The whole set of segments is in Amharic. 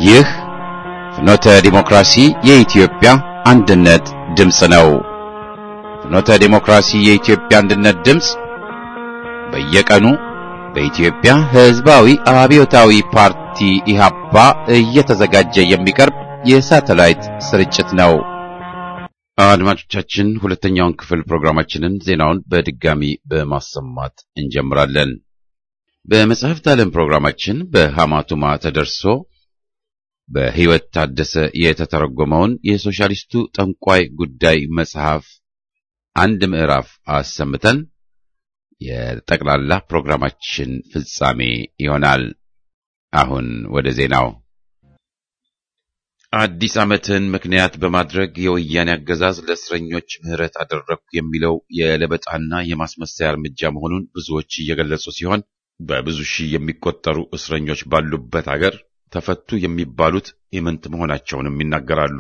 ይህ ፍኖተ ዲሞክራሲ የኢትዮጵያ አንድነት ድምፅ ነው። ፍኖተ ዲሞክራሲ የኢትዮጵያ አንድነት ድምፅ በየቀኑ በኢትዮጵያ ሕዝባዊ አብዮታዊ ፓርቲ ኢህአፓ እየተዘጋጀ የሚቀርብ የሳተላይት ስርጭት ነው። አድማጮቻችን፣ ሁለተኛውን ክፍል ፕሮግራማችንን ዜናውን በድጋሚ በማሰማት እንጀምራለን። በመጽሐፍት ዓለም ፕሮግራማችን በሐማቱማ ተደርሶ በሕይወት ታደሰ የተተረጎመውን የሶሻሊስቱ ጠንቋይ ጉዳይ መጽሐፍ አንድ ምዕራፍ አሰምተን የጠቅላላ ፕሮግራማችን ፍጻሜ ይሆናል። አሁን ወደ ዜናው። አዲስ ዓመትን ምክንያት በማድረግ የወያኔ አገዛዝ ለእስረኞች ምህረት አደረግኩ የሚለው የለበጣና የማስመሰያ እርምጃ መሆኑን ብዙዎች እየገለጹ ሲሆን በብዙ ሺህ የሚቆጠሩ እስረኞች ባሉበት አገር ተፈቱ የሚባሉት ኢምንት መሆናቸውንም ይናገራሉ።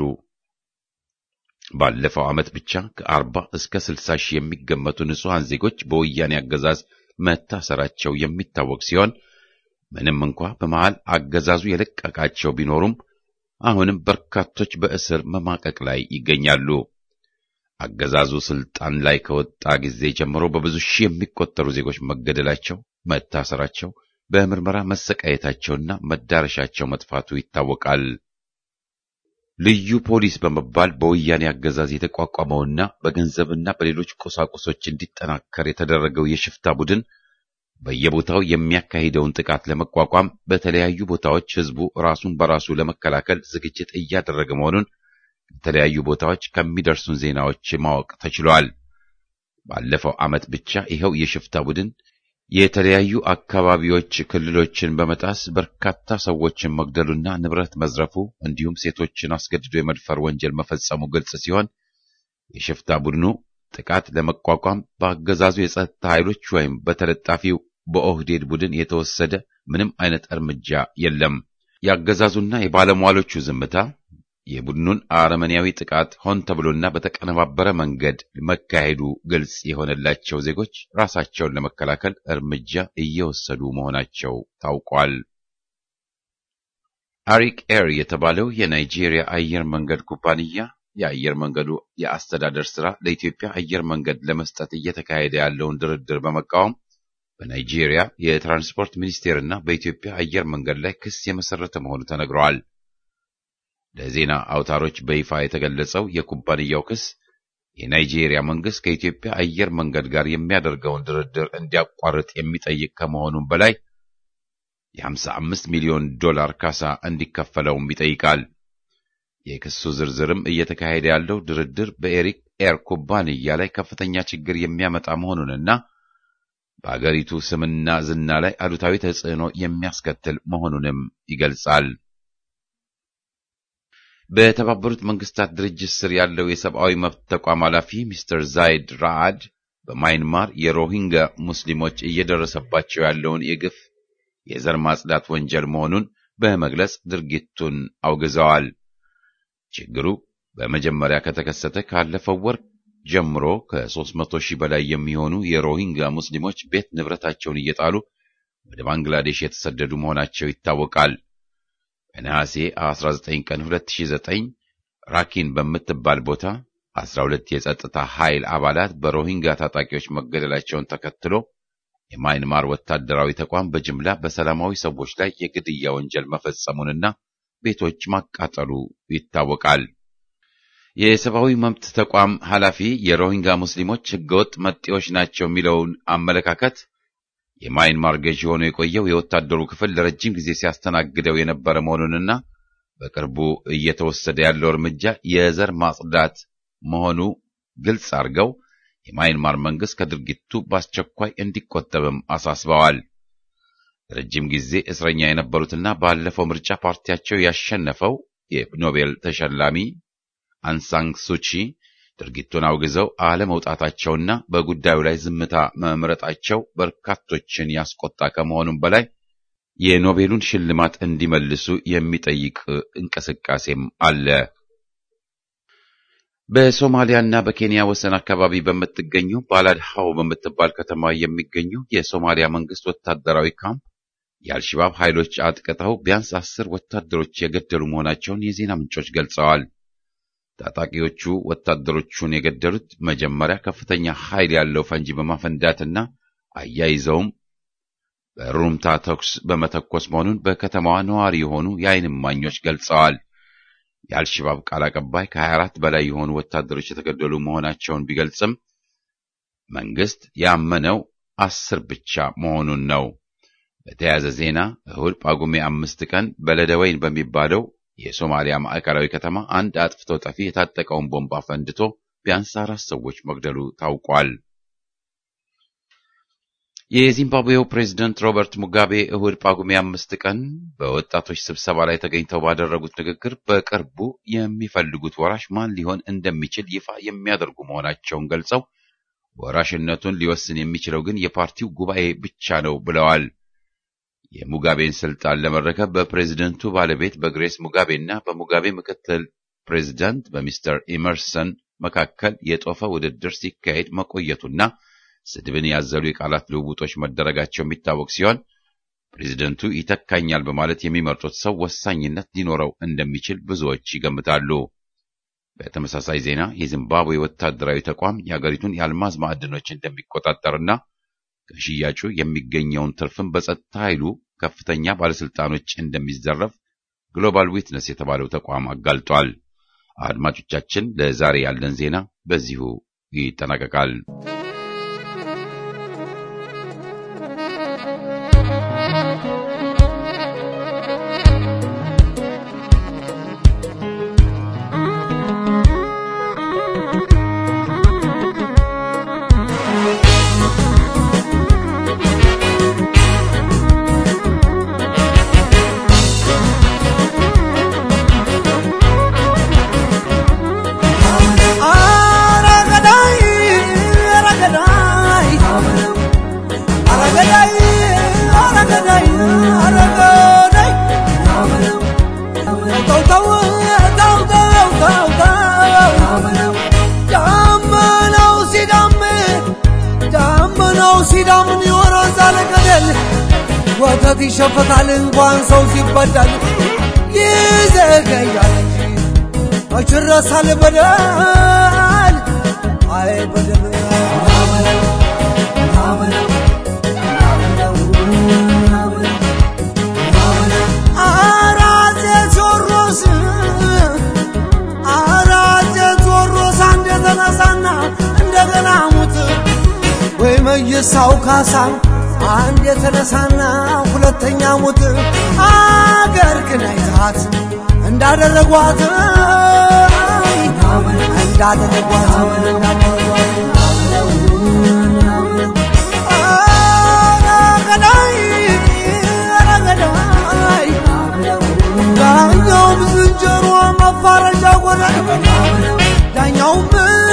ባለፈው ዓመት ብቻ ከአርባ እስከ ስልሳ ሺህ የሚገመቱ ንጹሐን ዜጎች በወያኔ አገዛዝ መታሰራቸው የሚታወቅ ሲሆን ምንም እንኳ በመሃል አገዛዙ የለቀቃቸው ቢኖሩም አሁንም በርካቶች በእስር መማቀቅ ላይ ይገኛሉ። አገዛዙ ስልጣን ላይ ከወጣ ጊዜ ጀምሮ በብዙ ሺህ የሚቆጠሩ ዜጎች መገደላቸው፣ መታሰራቸው፣ በምርመራ መሰቃየታቸውና መዳረሻቸው መጥፋቱ ይታወቃል። ልዩ ፖሊስ በመባል በወያኔ አገዛዝ የተቋቋመውና በገንዘብና በሌሎች ቁሳቁሶች እንዲጠናከር የተደረገው የሽፍታ ቡድን በየቦታው የሚያካሂደውን ጥቃት ለመቋቋም በተለያዩ ቦታዎች ሕዝቡ ራሱን በራሱ ለመከላከል ዝግጅት እያደረገ መሆኑን ከተለያዩ ቦታዎች ከሚደርሱን ዜናዎች ማወቅ ተችሏል። ባለፈው ዓመት ብቻ ይኸው የሽፍታ ቡድን የተለያዩ አካባቢዎች ክልሎችን በመጣስ በርካታ ሰዎችን መግደሉና ንብረት መዝረፉ እንዲሁም ሴቶችን አስገድዶ የመድፈር ወንጀል መፈጸሙ ግልጽ ሲሆን የሽፍታ ቡድኑ ጥቃት ለመቋቋም በአገዛዙ የጸጥታ ኃይሎች ወይም በተለጣፊው በኦህዴድ ቡድን የተወሰደ ምንም አይነት እርምጃ የለም። የአገዛዙና የባለሟሎቹ ዝምታ የቡድኑን አረመኔያዊ ጥቃት ሆን ተብሎና በተቀነባበረ መንገድ መካሄዱ ግልጽ የሆነላቸው ዜጎች ራሳቸውን ለመከላከል እርምጃ እየወሰዱ መሆናቸው ታውቋል። አሪክ ኤር የተባለው የናይጄሪያ አየር መንገድ ኩባንያ የአየር መንገዱ የአስተዳደር ስራ ለኢትዮጵያ አየር መንገድ ለመስጠት እየተካሄደ ያለውን ድርድር በመቃወም በናይጄሪያ የትራንስፖርት ሚኒስቴርና በኢትዮጵያ አየር መንገድ ላይ ክስ የመሰረተ መሆኑ ተነግረዋል። ለዜና አውታሮች በይፋ የተገለጸው የኩባንያው ክስ የናይጄሪያ መንግስት ከኢትዮጵያ አየር መንገድ ጋር የሚያደርገውን ድርድር እንዲያቋርጥ የሚጠይቅ ከመሆኑም በላይ የ55 ሚሊዮን ዶላር ካሳ እንዲከፈለውም ይጠይቃል። የክሱ ዝርዝርም እየተካሄደ ያለው ድርድር በኤሪክ ኤር ኩባንያ ላይ ከፍተኛ ችግር የሚያመጣ መሆኑንና በአገሪቱ ስምና ዝና ላይ አሉታዊ ተጽዕኖ የሚያስከትል መሆኑንም ይገልጻል። በተባበሩት መንግስታት ድርጅት ስር ያለው የሰብአዊ መብት ተቋም ኃላፊ ሚስተር ዛይድ ራአድ በማይንማር የሮሂንጋ ሙስሊሞች እየደረሰባቸው ያለውን የግፍ የዘር ማጽዳት ወንጀል መሆኑን በመግለጽ ድርጊቱን አውግዘዋል። ችግሩ በመጀመሪያ ከተከሰተ ካለፈው ወር ጀምሮ ከ300 ሺህ በላይ የሚሆኑ የሮሂንጋ ሙስሊሞች ቤት ንብረታቸውን እየጣሉ ወደ ባንግላዴሽ የተሰደዱ መሆናቸው ይታወቃል። በነሐሴ 19 ቀን 2009 ራኪን በምትባል ቦታ 12 የጸጥታ ኃይል አባላት በሮሂንጋ ታጣቂዎች መገደላቸውን ተከትሎ የማይንማር ወታደራዊ ተቋም በጅምላ በሰላማዊ ሰዎች ላይ የግድያ ወንጀል መፈጸሙንና ቤቶች ማቃጠሉ ይታወቃል። የሰብአዊ መብት ተቋም ኃላፊ የሮሂንጋ ሙስሊሞች ህገወጥ መጤዎች ናቸው የሚለውን አመለካከት የማይንማር ገዢ ሆኖ የቆየው የወታደሩ ክፍል ለረጅም ጊዜ ሲያስተናግደው የነበረ መሆኑንና በቅርቡ እየተወሰደ ያለው እርምጃ የዘር ማጽዳት መሆኑ ግልጽ አድርገው የማይንማር መንግስት ከድርጊቱ በአስቸኳይ እንዲቆጠብም አሳስበዋል። ረጅም ጊዜ እስረኛ የነበሩትና ባለፈው ምርጫ ፓርቲያቸው ያሸነፈው የኖቤል ተሸላሚ አንሳንግ ሱቺ ድርጊቱን አውግዘው አለመውጣታቸውና በጉዳዩ ላይ ዝምታ መምረጣቸው በርካቶችን ያስቆጣ ከመሆኑም በላይ የኖቤሉን ሽልማት እንዲመልሱ የሚጠይቅ እንቅስቃሴም አለ። በሶማሊያና በኬንያ ወሰን አካባቢ በምትገኘው ባላድሃው በምትባል ከተማ የሚገኘው የሶማሊያ መንግስት ወታደራዊ ካምፕ የአልሸባብ ኃይሎች አጥቅተው ቢያንስ አስር ወታደሮች የገደሉ መሆናቸውን የዜና ምንጮች ገልጸዋል። ታጣቂዎቹ ወታደሮቹን የገደሉት መጀመሪያ ከፍተኛ ኃይል ያለው ፈንጂ በማፈንዳትና አያይዘውም በሩምታ ተኩስ በመተኮስ መሆኑን በከተማዋ ነዋሪ የሆኑ የዓይን እማኞች ገልጸዋል። የአልሸባብ ቃል አቀባይ ከ24 በላይ የሆኑ ወታደሮች የተገደሉ መሆናቸውን ቢገልጽም መንግስት ያመነው አስር ብቻ መሆኑን ነው። በተያያዘ ዜና እሁድ ጳጉሜ አምስት ቀን በለደወይን በሚባለው የሶማሊያ ማዕከላዊ ከተማ አንድ አጥፍቶ ጠፊ የታጠቀውን ቦምብ አፈንድቶ ቢያንስ አራት ሰዎች መግደሉ ታውቋል። የዚምባብዌው ፕሬዝደንት ሮበርት ሙጋቤ እሁድ ጳጉሜ አምስት ቀን በወጣቶች ስብሰባ ላይ ተገኝተው ባደረጉት ንግግር በቅርቡ የሚፈልጉት ወራሽ ማን ሊሆን እንደሚችል ይፋ የሚያደርጉ መሆናቸውን ገልጸው ወራሽነቱን ሊወስን የሚችለው ግን የፓርቲው ጉባኤ ብቻ ነው ብለዋል። የሙጋቤን ስልጣን ለመረከብ በፕሬዝደንቱ ባለቤት በግሬስ ሙጋቤ እና በሙጋቤ ምክትል ፕሬዝዳንት በሚስተር ኢመርሰን መካከል የጦፈ ውድድር ሲካሄድ መቆየቱና ስድብን ያዘሉ የቃላት ልውውጦች መደረጋቸው የሚታወቅ ሲሆን ፕሬዝደንቱ ይተካኛል በማለት የሚመርጡት ሰው ወሳኝነት ሊኖረው እንደሚችል ብዙዎች ይገምታሉ። በተመሳሳይ ዜና የዚምባብዌ ወታደራዊ ተቋም የአገሪቱን የአልማዝ ማዕድኖች እንደሚቆጣጠርና ከሽያጩ የሚገኘውን ትርፍን በጸጥታ ኃይሉ ከፍተኛ ባለስልጣኖች እንደሚዘረፍ ግሎባል ዊትነስ የተባለው ተቋም አጋልጧል። አድማጮቻችን፣ ለዛሬ ያለን ዜና በዚሁ ይጠናቀቃል። ወተት ይሸፈታል እንኳን ሰው ሲበዳል ይዘገያል እንጂ መች ይረሳል በደል አይ በደል አራቴ ቴዎድሮስ አራቴ ቴዎድሮስ አንድ የተነሳና እንደገና ሙት ወይ መይሳው ካሳ አንድ የተነሳና ሁለተኛ ሙት አገር ግን አይታት እንዳደረጓት እንዳደረጓት ዳኛውም ዝንጀሮ መፋረጃ ጎዳን ዳኛውም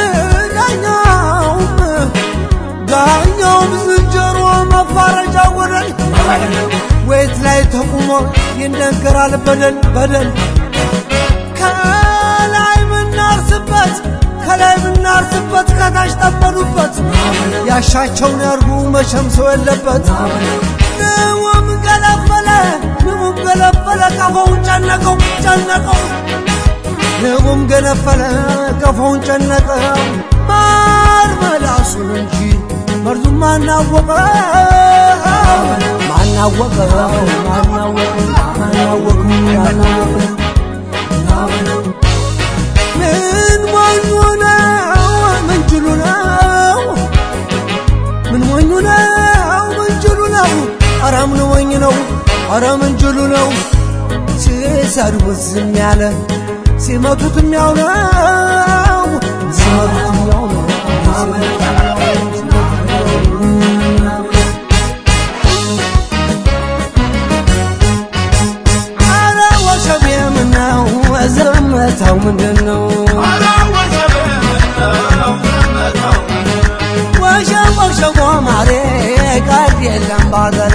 ዳኛውም ዳኛውም ዝንጀሮ መፋረጃ ወረድ ወይት ላይ ተቁሞ ይነገራል በደል በደል ከላይ ምናርስበት ከላይ ምናርስበት ከታች ጠበሉበት ያሻቸውን ያርጉ መቼም ሰው የለበት ንውም ገለፈለ ንውም ገለፈለ ቀፎውን ጨነቀው ጨነቀው ንቡም ገነፈለ ቀፎውን ጨነቀው ማር መላሱን እንጂ መርዙ ማናወቀው ማናወቀው ማናወቀው ማናወቀው ማናወቀው ምን ሞኙ ነው ምንችሉ ነው ምን ሞኙ ነው ምንችሉ ነው ኧረ ምን ሞኝ ነው ኧረ ምንችሉ ነው ሲሰድቡት ዝም ያለ ሲመቱትም ያው ነው ሲመቱትም ያው ነው አረ ወሸቤ ምነው ዘመታው ምንድን ነው ወሸብ ወሸቦ ማሬ ቃል የለም ባገሬ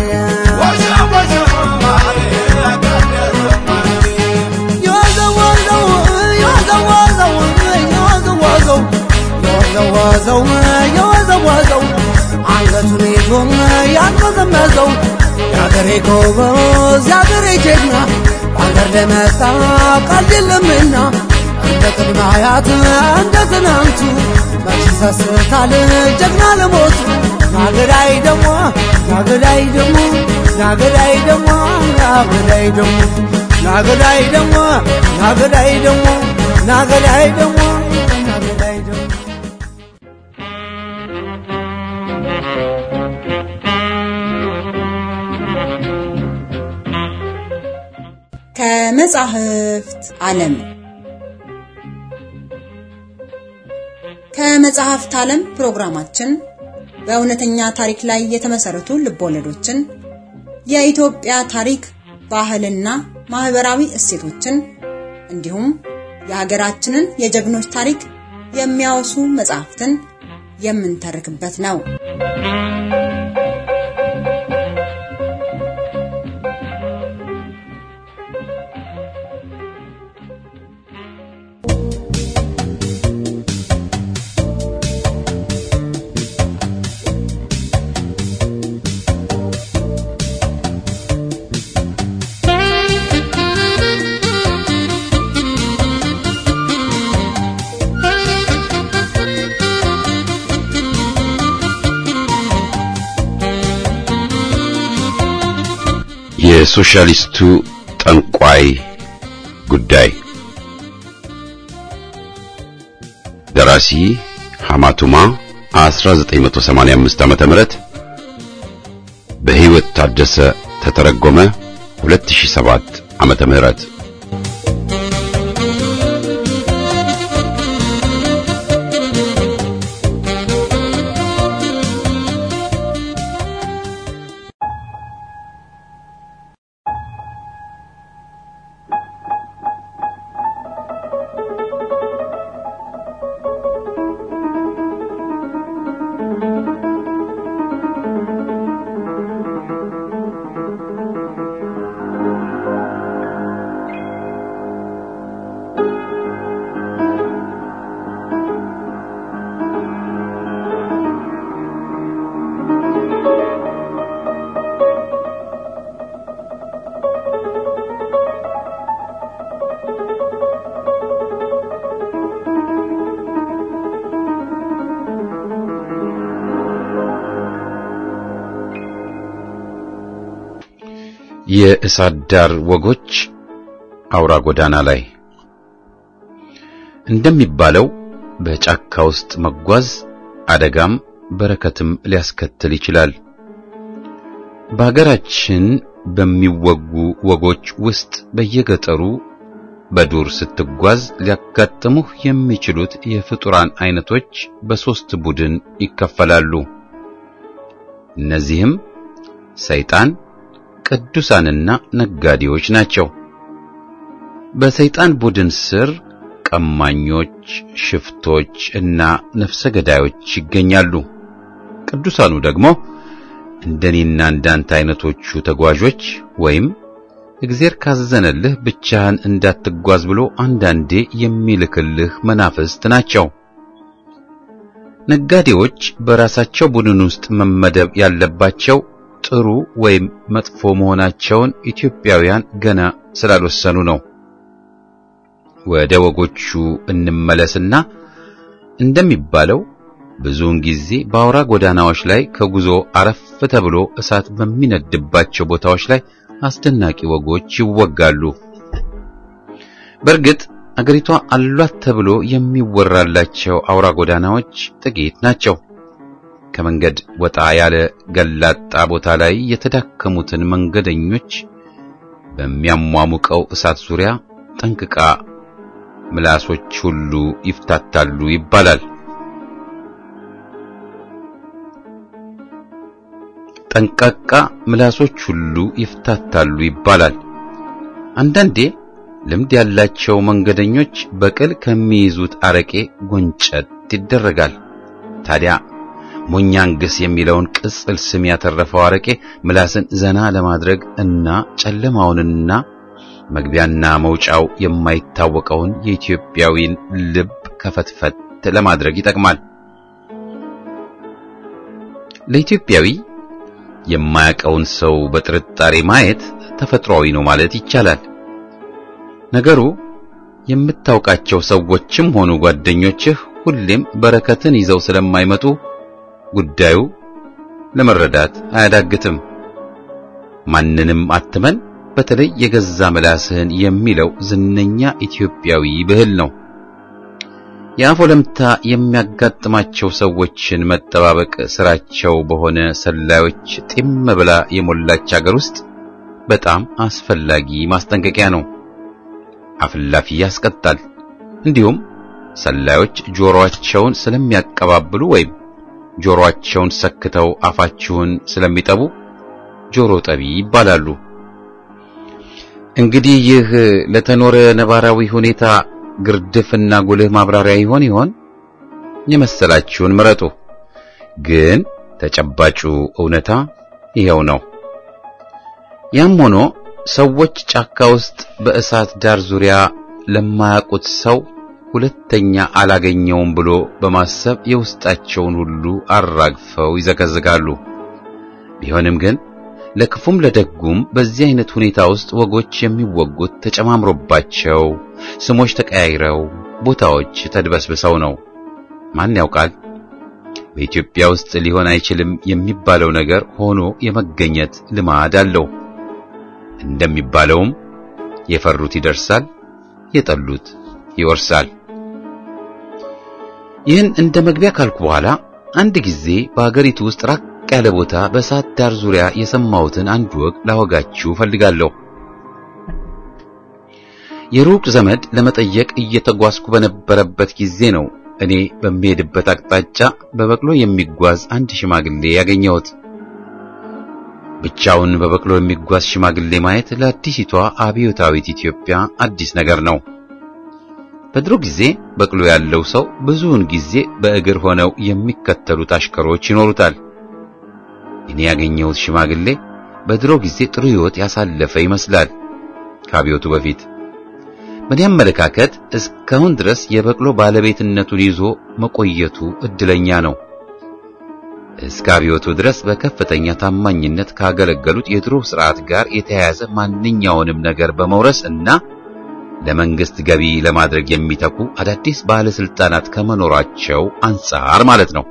የወዘወዘው የወዘወዘው የወዘወዘው የወዘወዘው የወዘወዘው አንገቱን ይዞም ያንመዘመዘው የአገሬ ጎበዝ የአገሬ ጀግና በአገር ለመጣ ቀልድ የለምና እንደ ቅድመ አያት እንደ ትናንቱ መች ይሰስታል ጀግና ለሞቱ ናገዳይ ደሞ ናገዳይ ደሞ ናገዳይ ደሞ ናገዳይ ደሞ ናገዳይ ደሞ ናገዳይ ደሞ ናገዳይ ደሞ ናገዳይ ደሞ ከመጻሕፍት ዓለም ከመጽሐፍት ዓለም ፕሮግራማችን በእውነተኛ ታሪክ ላይ የተመሰረቱ ልቦለዶችን፣ የኢትዮጵያ ታሪክ፣ ባህልና ማህበራዊ እሴቶችን እንዲሁም የሀገራችንን የጀግኖች ታሪክ የሚያወሱ መጽሐፍትን የምንተርክበት ነው። የሶሻሊስቱ ጠንቋይ ጉዳይ ደራሲ ሐማቱማ 1985 ዓመተ ምህረት በሕይወት ታደሰ ተተረጎመ 2007 ዓመተ ምህረት የእሳት ዳር ወጎች አውራ ጎዳና ላይ እንደሚባለው በጫካ ውስጥ መጓዝ አደጋም በረከትም ሊያስከትል ይችላል። በሀገራችን በሚወጉ ወጎች ውስጥ በየገጠሩ በዱር ስትጓዝ ሊያጋጥሙህ የሚችሉት የፍጡራን አይነቶች በሶስት ቡድን ይከፈላሉ። እነዚህም ሰይጣን፣ ቅዱሳንና ነጋዴዎች ናቸው። በሰይጣን ቡድን ስር ቀማኞች፣ ሽፍቶች እና ነፍሰ ገዳዮች ይገኛሉ። ቅዱሳኑ ደግሞ እንደኔና እንዳንተ አይነቶቹ ተጓዦች ወይም እግዚአብሔር ካዘነልህ ብቻህን እንዳትጓዝ ብሎ አንዳንዴ የሚልክልህ መናፍስት ናቸው። ነጋዴዎች በራሳቸው ቡድን ውስጥ መመደብ ያለባቸው ጥሩ ወይም መጥፎ መሆናቸውን ኢትዮጵያውያን ገና ስላልወሰኑ ነው። ወደ ወጎቹ እንመለስና እንደሚባለው ብዙውን ጊዜ በአውራ ጎዳናዎች ላይ ከጉዞ አረፍ ተብሎ እሳት በሚነድባቸው ቦታዎች ላይ አስደናቂ ወጎች ይወጋሉ። በእርግጥ አገሪቷ አሏት ተብሎ የሚወራላቸው አውራ ጎዳናዎች ጥቂት ናቸው። ከመንገድ ወጣ ያለ ገላጣ ቦታ ላይ የተዳከሙትን መንገደኞች በሚያሟሙቀው እሳት ዙሪያ ጠንቅቃ ምላሶች ሁሉ ይፍታታሉ ይባላል። ጠንቃቃ ምላሶች ሁሉ ይፍታታሉ ይባላል። አንዳንዴ ልምድ ያላቸው መንገደኞች በቅል ከሚይዙት አረቄ ጎንጨት ይደረጋል። ታዲያ ሞኛንግስ የሚለውን ቅጽል ስም ያተረፈው አረቄ ምላስን ዘና ለማድረግ እና ጨለማውንና መግቢያና መውጫው የማይታወቀውን የኢትዮጵያዊን ልብ ከፈትፈት ለማድረግ ይጠቅማል። ለኢትዮጵያዊ የማያውቀውን ሰው በጥርጣሬ ማየት ተፈጥሯዊ ነው ማለት ይቻላል። ነገሩ የምታውቃቸው ሰዎችም ሆኑ ጓደኞችህ ሁሌም በረከትን ይዘው ስለማይመጡ ጉዳዩ ለመረዳት አያዳግትም። ማንንም አትመን፣ በተለይ የገዛ ምላስህን የሚለው ዝነኛ ኢትዮጵያዊ ብሂል ነው። የአፍ ወለምታ የሚያጋጥማቸው ሰዎችን መጠባበቅ ስራቸው በሆነ ሰላዮች ጢም ብላ የሞላች አገር ውስጥ በጣም አስፈላጊ ማስጠንቀቂያ ነው። አፍላፊ ያስቀጣል። እንዲሁም ሰላዮች ጆሮአቸውን ስለሚያቀባብሉ ወይም ጆሮአቸውን ሰክተው አፋችሁን ስለሚጠቡ ጆሮ ጠቢ ይባላሉ። እንግዲህ ይህ ለተኖረ ነባራዊ ሁኔታ ግርድፍና ጉልህ ማብራሪያ ይሆን ይሆን? የመሰላችሁን ምረጡ። ግን ተጨባጩ እውነታ ይሄው ነው። ያም ሆኖ ሰዎች ጫካ ውስጥ በእሳት ዳር ዙሪያ ለማያውቁት ሰው ሁለተኛ አላገኘውም ብሎ በማሰብ የውስጣቸውን ሁሉ አራግፈው ይዘከዝካሉ። ቢሆንም ግን ለክፉም ለደጉም በዚህ አይነት ሁኔታ ውስጥ ወጎች የሚወጉት ተጨማምሮባቸው ስሞች ተቀያይረው ቦታዎች ተድበስብሰው ነው። ማን ያውቃል? በኢትዮጵያ ውስጥ ሊሆን አይችልም የሚባለው ነገር ሆኖ የመገኘት ልማድ አለው። እንደሚባለውም የፈሩት ይደርሳል፣ የጠሉት ይወርሳል። ይህን እንደ መግቢያ ካልኩ በኋላ አንድ ጊዜ በአገሪቱ ውስጥ ራቅ ያለ ቦታ በእሳት ዳር ዙሪያ የሰማሁትን አንድ ወግ ላወጋችሁ ፈልጋለሁ። የሩቅ ዘመድ ለመጠየቅ እየተጓዝኩ በነበረበት ጊዜ ነው እኔ በሚሄድበት አቅጣጫ በበቅሎ የሚጓዝ አንድ ሽማግሌ ያገኘሁት። ብቻውን በበቅሎ የሚጓዝ ሽማግሌ ማየት ለአዲሲቷ አብዮታዊት ኢትዮጵያ አዲስ ነገር ነው። በድሮ ጊዜ በቅሎ ያለው ሰው ብዙውን ጊዜ በእግር ሆነው የሚከተሉት አሽከሮች ይኖሩታል። እኔ ያገኘሁት ሽማግሌ በድሮ ጊዜ ጥሩ ሕይወት ያሳለፈ ይመስላል ከአብዮቱ በፊት። በእኔ አመለካከት እስካሁን ድረስ የበቅሎ ባለቤትነቱን ይዞ መቆየቱ እድለኛ ነው። እስከ አብዮቱ ድረስ በከፍተኛ ታማኝነት ካገለገሉት የድሮ ስርዓት ጋር የተያያዘ ማንኛውንም ነገር በመውረስ እና ለመንግስት ገቢ ለማድረግ የሚተኩ አዳዲስ ባለስልጣናት ከመኖራቸው አንጻር ማለት ነው።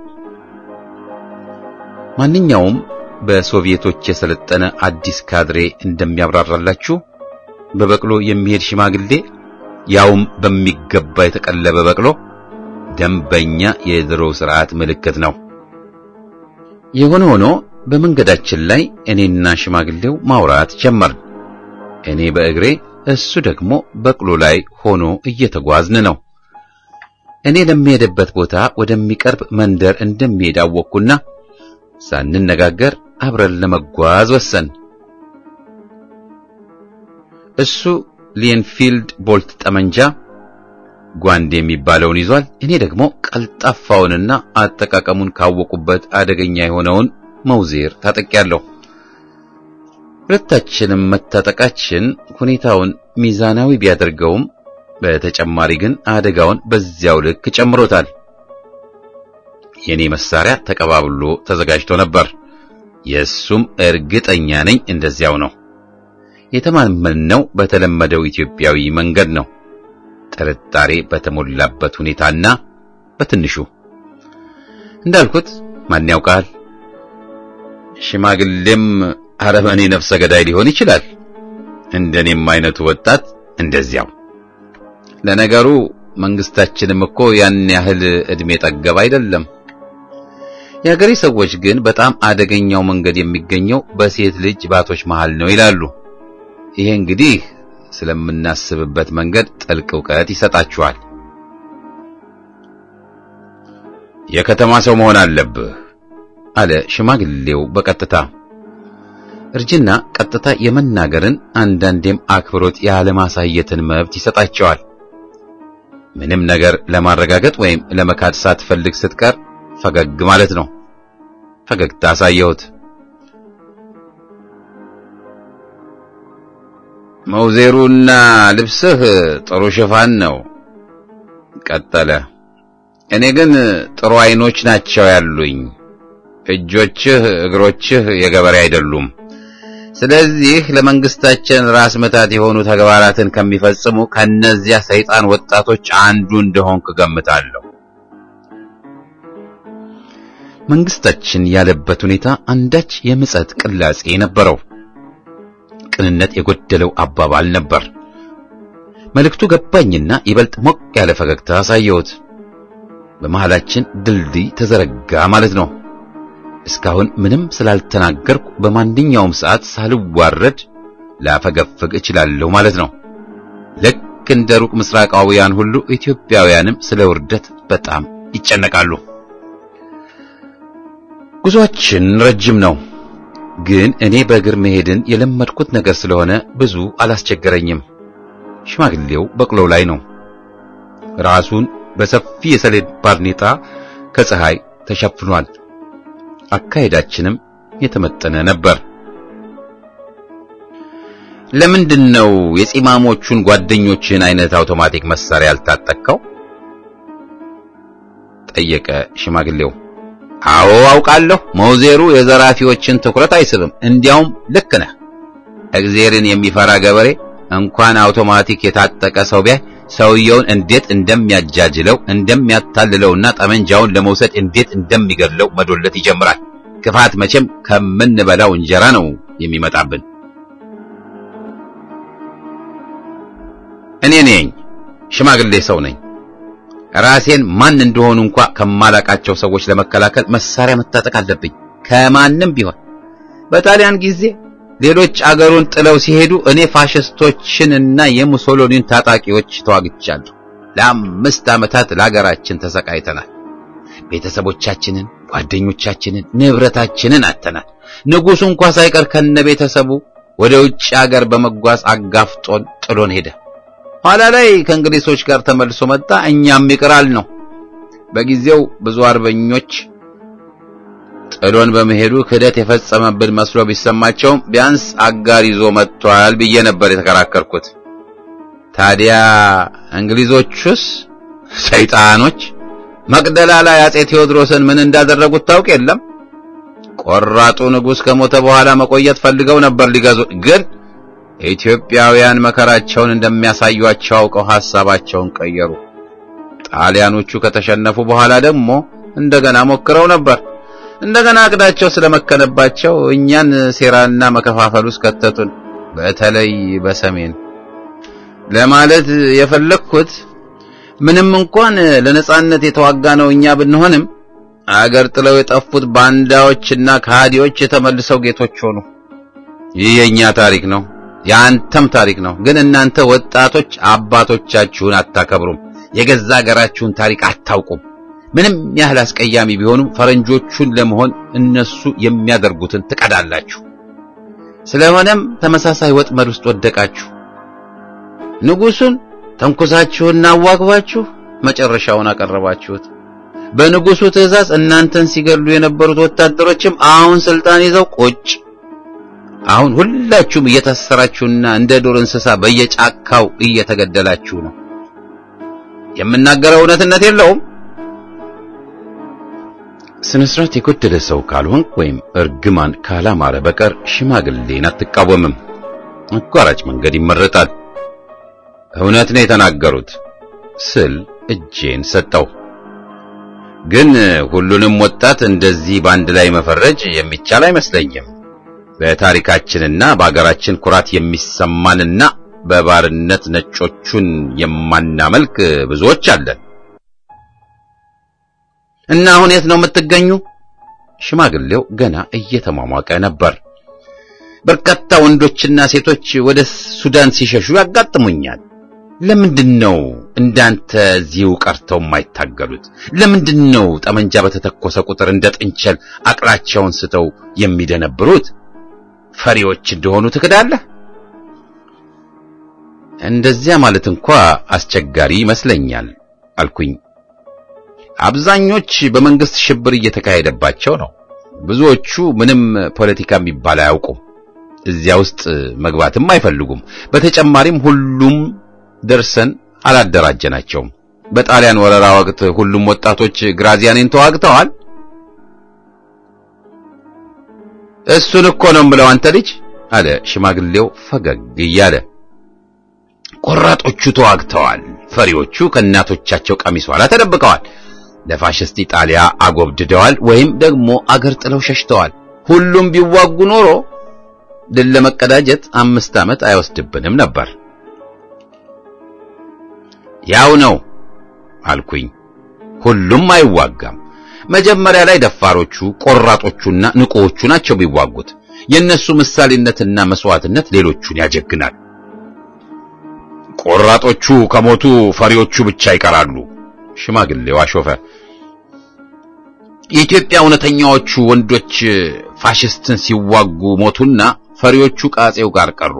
ማንኛውም በሶቪየቶች የሰለጠነ አዲስ ካድሬ እንደሚያብራራላችሁ በበቅሎ የሚሄድ ሽማግሌ ያውም በሚገባ የተቀለበ በቅሎ ደንበኛ የድሮ ስርዓት ምልክት ነው። የሆነ ሆኖ በመንገዳችን ላይ እኔና ሽማግሌው ማውራት ጀመርን። እኔ በእግሬ እሱ ደግሞ በቅሎ ላይ ሆኖ እየተጓዝን ነው። እኔ ለሚሄድበት ቦታ ወደሚቀርብ መንደር እንደሚሄድ አወቅኩና ሳንነጋገር አብረን ለመጓዝ ወሰን። እሱ ሊንፊልድ ቦልት ጠመንጃ ጓንድ የሚባለውን ይዟል። እኔ ደግሞ ቀልጣፋውንና አጠቃቀሙን ካወቁበት አደገኛ የሆነውን መውዜር ታጠቂያለሁ። ሁለታችንም መታጠቃችን ሁኔታውን ሚዛናዊ ቢያደርገውም በተጨማሪ ግን አደጋውን በዚያው ልክ ጨምሮታል። የኔ መሳሪያ ተቀባብሎ ተዘጋጅቶ ነበር። የእሱም እርግጠኛ ነኝ እንደዚያው ነው። የተማመንነው በተለመደው ኢትዮጵያዊ መንገድ ነው። ጥርጣሬ በተሞላበት ሁኔታና በትንሹ እንዳልኩት ማን ያውቃል፣ ሽማግሌም አረመኔ ነፍሰ ገዳይ ሊሆን ይችላል። እንደኔም አይነቱ ወጣት እንደዚያው። ለነገሩ መንግስታችንም እኮ ያን ያህል እድሜ ጠገብ አይደለም። የሀገሬ ሰዎች ግን በጣም አደገኛው መንገድ የሚገኘው በሴት ልጅ ባቶች መሃል ነው ይላሉ። ይሄ እንግዲህ ስለምናስብበት መንገድ ጥልቅ ዕውቀት ይሰጣችኋል። የከተማ ሰው መሆን አለብህ አለ ሽማግሌው በቀጥታ። እርጅና ቀጥታ የመናገርን አንዳንዴም አክብሮት ያለማሳየትን መብት ይሰጣቸዋል። ምንም ነገር ለማረጋገጥ ወይም ለመካድ ሳትፈልግ ስትቀር ፈገግ ማለት ነው። ፈገግታ አሳየሁት። መውዜሩና ልብስህ ጥሩ ሽፋን ነው ቀጠለ። እኔ ግን ጥሩ አይኖች ናቸው ያሉኝ እጆችህ እግሮችህ የገበሬ አይደሉም። ስለዚህ ለመንግስታችን ራስ ምታት የሆኑ ተግባራትን ከሚፈጽሙ ከነዚያ ሰይጣን ወጣቶች አንዱ እንደሆንክ ገምታለሁ። መንግስታችን ያለበት ሁኔታ አንዳች የምጸት ቅላጼ ነበረው። ቅንነት የጎደለው አባባል ነበር። መልእክቱ ገባኝና ይበልጥ ሞቅ ያለ ፈገግታ አሳየሁት። በመሃላችን ድልድይ ተዘረጋ ማለት ነው። እስካሁን ምንም ስላልተናገርኩ በማንኛውም ሰዓት ሳልዋረድ ላፈገፍግ እችላለሁ ማለት ነው። ልክ እንደ ሩቅ ምስራቃውያን ሁሉ ኢትዮጵያውያንም ስለ ውርደት በጣም ይጨነቃሉ። ጉዟችን ረጅም ነው፣ ግን እኔ በእግር መሄድን የለመድኩት ነገር ስለሆነ ብዙ አላስቸገረኝም። ሽማግሌው በቅሎው ላይ ነው። ራሱን በሰፊ የሰሌድ ባርኔጣ ከፀሐይ ተሸፍኗል። አካሄዳችንም የተመጠነ ነበር። ለምንድን ነው የፂማሞቹን ጓደኞችን አይነት አውቶማቲክ መሳሪያ ያልታጠቅከው? ጠየቀ ሽማግሌው። አዎ አውቃለሁ፣ መውዜሩ የዘራፊዎችን ትኩረት አይስብም። እንዲያውም ልክ ነህ። እግዜርን የሚፈራ ገበሬ እንኳን አውቶማቲክ የታጠቀ ሰው ቢያይ ሰውየውን እንዴት እንደሚያጃጅለው እንደሚያታልለውና ጠመንጃውን ለመውሰድ እንዴት እንደሚገድለው መዶለት ይጀምራል። ክፋት መቼም ከምንበላው እንጀራ ነው የሚመጣብን። እኔ ነኝ፣ ሽማግሌ ሰው ነኝ። ራሴን ማን እንደሆኑ እንኳ ከማላቃቸው ሰዎች ለመከላከል መሳሪያ መታጠቅ አለብኝ፣ ከማንም ቢሆን። በጣሊያን ጊዜ ሌሎች አገሩን ጥለው ሲሄዱ እኔ ፋሽስቶችንና የሙሶሎኒን ታጣቂዎች ተዋግቻለሁ። ለአምስት ዓመታት ለአገራችን ተሰቃይተናል። ቤተሰቦቻችንን፣ ጓደኞቻችንን፣ ንብረታችንን አጥተናል። ንጉሡ እንኳ ሳይቀር ከነ ቤተሰቡ ወደ ውጭ አገር በመጓዝ አጋፍጦን ጥሎን ሄደ። ኋላ ላይ ከእንግሊዞች ጋር ተመልሶ መጣ። እኛም ይቅራል ነው። በጊዜው ብዙ አርበኞች ጥሎን በመሄዱ ክህደት የፈጸመብን መስሎ ቢሰማቸውም ቢያንስ አጋር ይዞ መጥቷል ብዬ ነበር የተከራከርኩት። ታዲያ እንግሊዞቹስ ሰይጣኖች መቅደላ ላይ አጼ ቴዎድሮስን ምን እንዳደረጉት ታውቅ የለም? ቆራጡ ንጉሥ ከሞተ በኋላ መቆየት ፈልገው ነበር ሊገዙ ግን ኢትዮጵያውያን መከራቸውን እንደሚያሳዩአቸው አውቀው ሐሳባቸውን ቀየሩ። ጣሊያኖቹ ከተሸነፉ በኋላ ደግሞ እንደገና ሞክረው ነበር። እንደገና እቅዳቸው ስለመከነባቸው እኛን ሴራና መከፋፈል ውስጥ ከተቱን። በተለይ በሰሜን ለማለት የፈለግኩት ምንም እንኳን ለነጻነት የተዋጋ ነው እኛ ብንሆንም አገር ጥለው የጠፉት ባንዳዎችና ከሃዲዎች የተመልሰው ጌቶች ሆኑ። ይህ የኛ ታሪክ ነው፣ የአንተም ታሪክ ነው። ግን እናንተ ወጣቶች አባቶቻችሁን አታከብሩም፣ የገዛ ሀገራችሁን ታሪክ አታውቁም። ምንም ያህል አስቀያሚ ቢሆኑም ፈረንጆቹን ለመሆን እነሱ የሚያደርጉትን ትቀዳላችሁ። ስለሆነም ተመሳሳይ ወጥመድ ውስጥ ወደቃችሁ። ንጉሡን ተንኮሳችሁና አዋግባችሁ መጨረሻውን አቀረባችሁት። በንጉሡ ትእዛዝ እናንተን ሲገሉ የነበሩት ወታደሮችም አሁን ስልጣን ይዘው ቁጭ። አሁን ሁላችሁም እየታሰራችሁና እንደ ዱር እንስሳ በየጫካው እየተገደላችሁ ነው። የምናገረው እውነትነት የለውም። ስነ ስርዓት የጎደለ ሰው ካልሆንክ ወይም እርግማን ካላማረ በቀር ሽማግሌን አትቃወምም። አቋራጭ መንገድ ይመረጣል። እውነት ነው የተናገሩት ስል እጄን ሰጠው። ግን ሁሉንም ወጣት እንደዚህ በአንድ ላይ መፈረጅ የሚቻል አይመስለኝም። በታሪካችንና በአገራችን ኩራት የሚሰማንና በባርነት ነጮቹን የማናመልክ ብዙዎች አለን። እና አሁን የት ነው የምትገኙ? ሽማግሌው ገና እየተሟሟቀ ነበር። በርካታ ወንዶችና ሴቶች ወደ ሱዳን ሲሸሹ ያጋጥሙኛል። ለምንድን ነው እንዳንተ እዚሁ ቀርተው የማይታገሉት? ለምንድን ነው ጠመንጃ በተተኮሰ ቁጥር እንደ ጥንቸል አቅላቸውን ስተው የሚደነብሩት? ፈሪዎች እንደሆኑ ትክዳለህ። እንደዚያ ማለት እንኳ አስቸጋሪ ይመስለኛል አልኩኝ። አብዛኞች በመንግስት ሽብር እየተካሄደባቸው ነው። ብዙዎቹ ምንም ፖለቲካ የሚባል አያውቁም። እዚያ ውስጥ መግባትም አይፈልጉም። በተጨማሪም ሁሉም ደርሰን አላደራጀናቸውም። በጣሊያን ወረራ ወቅት ሁሉም ወጣቶች ግራዚያኔን ተዋግተዋል። እሱን እኮ ነው የምለው አንተ ልጅ አለ ሽማግሌው ፈገግ እያለ። ቆራጦቹ ተዋግተዋል። ፈሪዎቹ ከእናቶቻቸው ቀሚስ ኋላ ተደብቀዋል። ለፋሽስት ኢጣሊያ አጎብድደዋል፣ ወይም ደግሞ አገር ጥለው ሸሽተዋል። ሁሉም ቢዋጉ ኖሮ ድል ለመቀዳጀት አምስት ዓመት አይወስድብንም ነበር። ያው ነው አልኩኝ። ሁሉም አይዋጋም። መጀመሪያ ላይ ደፋሮቹ ቆራጦቹና ንቁዎቹ ናቸው ቢዋጉት። የነሱ ምሳሌነትና መስዋዕትነት ሌሎቹን ያጀግናል። ቆራጦቹ ከሞቱ ፈሪዎቹ ብቻ ይቀራሉ። ሽማግሌው አሾፈ። የኢትዮጵያ እውነተኛዎቹ ወንዶች ፋሽስትን ሲዋጉ ሞቱና ፈሪዎቹ ቃጼው ጋር ቀሩ።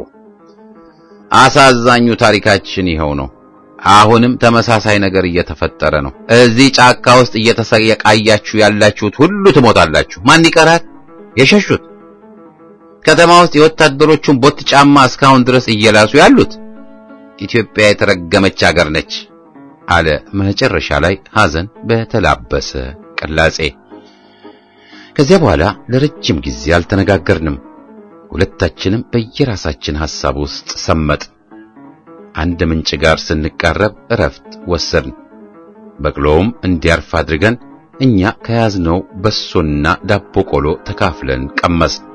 አሳዛኙ ታሪካችን ይኸው ነው። አሁንም ተመሳሳይ ነገር እየተፈጠረ ነው። እዚህ ጫካ ውስጥ እየተሰቃያችሁ ያላችሁት ሁሉ ትሞታላችሁ። ማን ይቀራል? የሸሹት ከተማ ውስጥ የወታደሮቹን ቦት ጫማ እስካሁን ድረስ እየላሱ ያሉት። ኢትዮጵያ የተረገመች አገር ነች አለ መጨረሻ ላይ ሐዘን በተላበሰ ቅላጼ። ከዚያ በኋላ ለረጅም ጊዜ አልተነጋገርንም። ሁለታችንም በየራሳችን ሐሳብ ውስጥ ሰመጥ። አንድ ምንጭ ጋር ስንቃረብ እረፍት ወሰድን። በቅሎውም እንዲያርፍ አድርገን እኛ ከያዝነው በሶና ዳቦ ቆሎ ተካፍለን ቀመስን።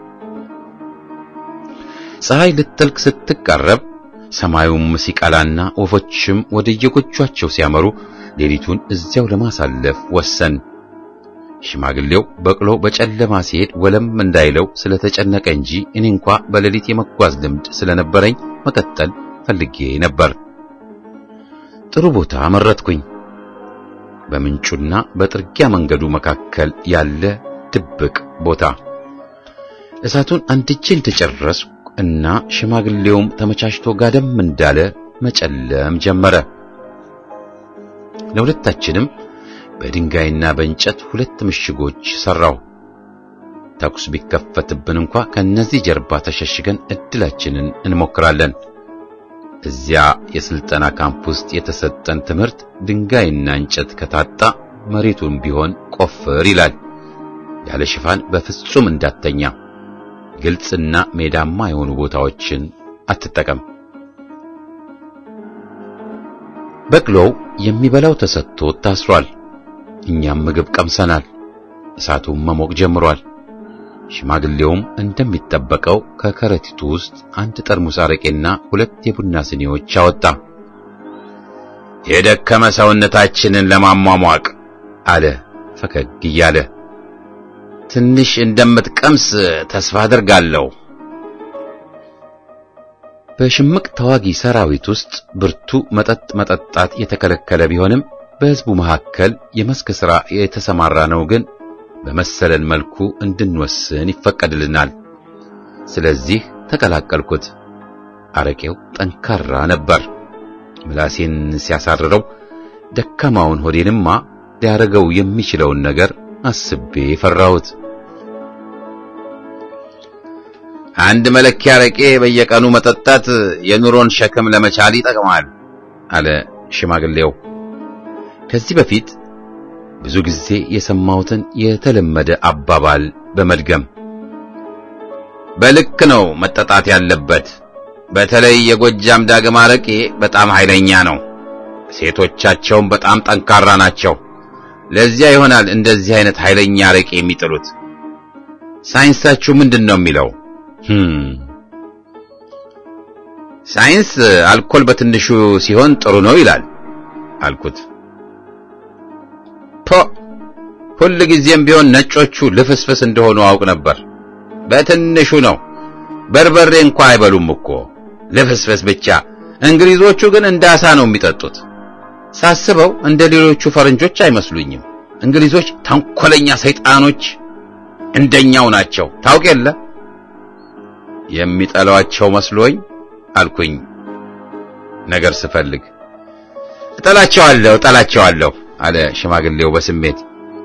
ፀሐይ ልትጠልቅ ስትቃረብ ሰማዩም ሲቀላና ወፎችም ወደ የጎጇቸው ሲያመሩ ሌሊቱን እዚያው ለማሳለፍ ወሰን። ሽማግሌው በቅሎ በጨለማ ሲሄድ ወለም እንዳይለው ስለተጨነቀ እንጂ እኔ እንኳ በሌሊት የመጓዝ ልምድ ስለነበረኝ መቀጠል ፈልጌ ነበር። ጥሩ ቦታ መረጥኩኝ። በምንጩና በጥርጊያ መንገዱ መካከል ያለ ድብቅ ቦታ። እሳቱን አንድጄ እንደጨረስኩ እና ሽማግሌውም ተመቻችቶ ጋደም እንዳለ መጨለም ጀመረ። ለሁለታችንም በድንጋይና በእንጨት ሁለት ምሽጎች ሰራው። ተኩስ ቢከፈትብን እንኳ ከነዚህ ጀርባ ተሸሽገን እድላችንን እንሞክራለን። እዚያ የስልጠና ካምፕ ውስጥ የተሰጠን ትምህርት ድንጋይና እንጨት ከታጣ መሬቱን ቢሆን ቆፍር ይላል። ያለ ሽፋን በፍጹም እንዳተኛ፣ ግልጽና ሜዳማ የሆኑ ቦታዎችን አትጠቀም። በቅሎው የሚበላው ተሰጥቶ ታስሯል። እኛም ምግብ ቀምሰናል። እሳቱም መሞቅ ጀምሯል። ሽማግሌውም እንደሚጠበቀው ከከረጢቱ ውስጥ አንድ ጠርሙስ አረቄና ሁለት የቡና ስኒዎች አወጣ። የደከመ ሰውነታችንን ለማሟሟቅ አለ ፈገግ እያለ። ትንሽ እንደምትቀምስ ተስፋ አድርጋለሁ። በሽምቅ ተዋጊ ሰራዊት ውስጥ ብርቱ መጠጥ መጠጣት የተከለከለ ቢሆንም በሕዝቡ መካከል የመስክ ሥራ የተሰማራ ነው ግን በመሰለን መልኩ እንድንወስን ይፈቀድልናል። ስለዚህ ተቀላቀልኩት። አረቄው ጠንካራ ነበር። ምላሴን ሲያሳርረው ደካማውን ሆዴንማ ሊያረገው የሚችለውን ነገር አስቤ ፈራሁት። አንድ መለኪያ አረቄ በየቀኑ መጠጣት የኑሮን ሸክም ለመቻል ይጠቅማል አለ ሽማግሌው። ከዚህ በፊት ብዙ ጊዜ የሰማሁትን የተለመደ አባባል በመድገም በልክ ነው መጠጣት ያለበት። በተለይ የጎጃም ዳግም አረቄ በጣም ኃይለኛ ነው። ሴቶቻቸውም በጣም ጠንካራ ናቸው። ለዚያ ይሆናል እንደዚህ አይነት ኃይለኛ አረቄ የሚጥሉት። ሳይንሳችሁ ምንድን ነው የሚለው? ሳይንስ አልኮል በትንሹ ሲሆን ጥሩ ነው ይላል አልኩት። ፖ ሁል ጊዜም ቢሆን ነጮቹ ልፍስፍስ እንደሆኑ አውቅ ነበር። በትንሹ ነው። በርበሬ እንኳ አይበሉም እኮ ልፍስፍስ ብቻ። እንግሊዞቹ ግን እንደ አሳ ነው የሚጠጡት። ሳስበው እንደ ሌሎቹ ፈረንጆች አይመስሉኝም። እንግሊዞች ተንኮለኛ ሰይጣኖች እንደኛው ናቸው። ታውቅ የለ የሚጠሏቸው መስሎኝ አልኩኝ ነገር ስፈልግ። እጠላቸዋለሁ እጠላቸዋለሁ አለ ሽማግሌው በስሜት።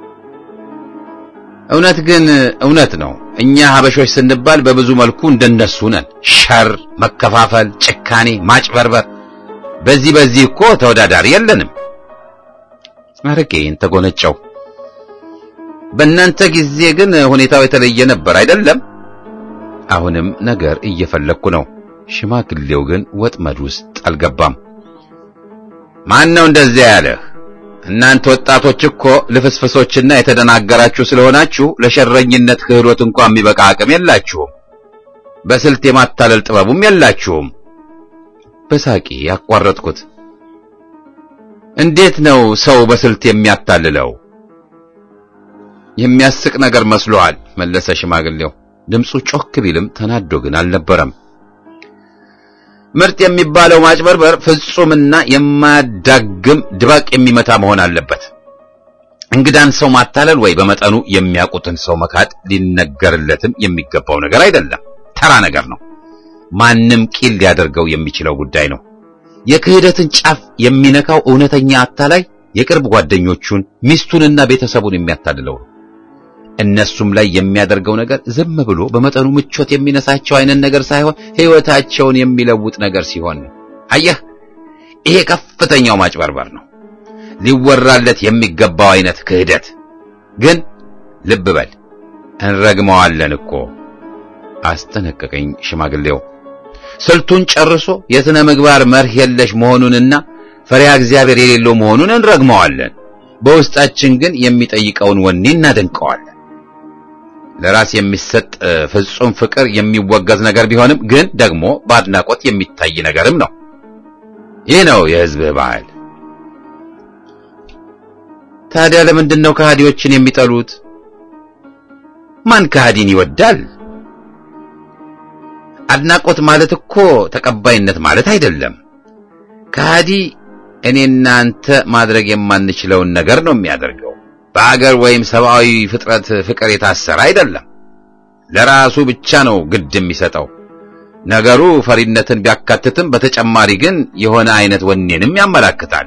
እውነት ግን እውነት ነው። እኛ ሀበሾች ስንባል በብዙ መልኩ እንደነሱ ነን። ሸር፣ መከፋፈል፣ ጭካኔ፣ ማጭበርበር፣ በዚህ በዚህ እኮ ተወዳዳሪ የለንም። አረቄን ተጎነጨው። በእናንተ ጊዜ ግን ሁኔታው የተለየ ነበር አይደለም አሁንም ነገር እየፈለግኩ ነው። ሽማግሌው ግን ወጥመድ ውስጥ አልገባም። ማን ነው እንደዚያ ያለህ? እናንተ ወጣቶች እኮ ልፍስፍሶችና የተደናገራችሁ ስለሆናችሁ ለሸረኝነት ክህሎት እንኳን የሚበቃ አቅም የላችሁም። በስልት የማታለል ጥበቡም የላችሁም። በሳቂ ያቋረጥኩት። እንዴት ነው ሰው በስልት የሚያታልለው? የሚያስቅ ነገር መስሎሃል መለሰ ሽማግሌው። ድምፁ ጮክ ቢልም ተናዶ ግን አልነበረም። ምርጥ የሚባለው ማጭበርበር ፍጹምና የማያዳግም ድባቅ የሚመታ መሆን አለበት። እንግዳን ሰው ማታለል ወይ በመጠኑ የሚያውቁትን ሰው መካድ ሊነገርለትም የሚገባው ነገር አይደለም። ተራ ነገር ነው። ማንም ቂል ሊያደርገው የሚችለው ጉዳይ ነው። የክህደትን ጫፍ የሚነካው እውነተኛ አታላይ የቅርብ ጓደኞቹን ሚስቱንና ቤተሰቡን የሚያታልለው ነው። እነሱም ላይ የሚያደርገው ነገር ዝም ብሎ በመጠኑ ምቾት የሚነሳቸው አይነት ነገር ሳይሆን ሕይወታቸውን የሚለውጥ ነገር ሲሆን ነው። አየህ፣ ይሄ ከፍተኛው ማጭበርበር ነው፣ ሊወራለት የሚገባው አይነት ክህደት። ግን ልብ በል እንረግመዋለን እኮ አስጠነቀቀኝ ሽማግሌው። ስልቱን ጨርሶ የሥነ ምግባር መርህ የለሽ መሆኑንና ፈሪሃ እግዚአብሔር የሌለው መሆኑን እንረግመዋለን። በውስጣችን ግን የሚጠይቀውን ወኔ እናደንቀዋለን። ለራስ የሚሰጥ ፍጹም ፍቅር የሚወገዝ ነገር ቢሆንም ግን ደግሞ በአድናቆት የሚታይ ነገርም ነው። ይህ ነው የሕዝብህ ባህል። ታዲያ ለምንድን ነው ከሃዲዎችን የሚጠሉት? ማን ከሃዲን ይወዳል? አድናቆት ማለት እኮ ተቀባይነት ማለት አይደለም። ከሃዲ እኔና አንተ ማድረግ የማንችለውን ነገር ነው የሚያደርገው። በአገር ወይም ሰብአዊ ፍጥረት ፍቅር የታሰረ አይደለም። ለራሱ ብቻ ነው ግድ የሚሰጠው። ነገሩ ፈሪነትን ቢያካትትም በተጨማሪ ግን የሆነ አይነት ወኔንም ያመላክታል።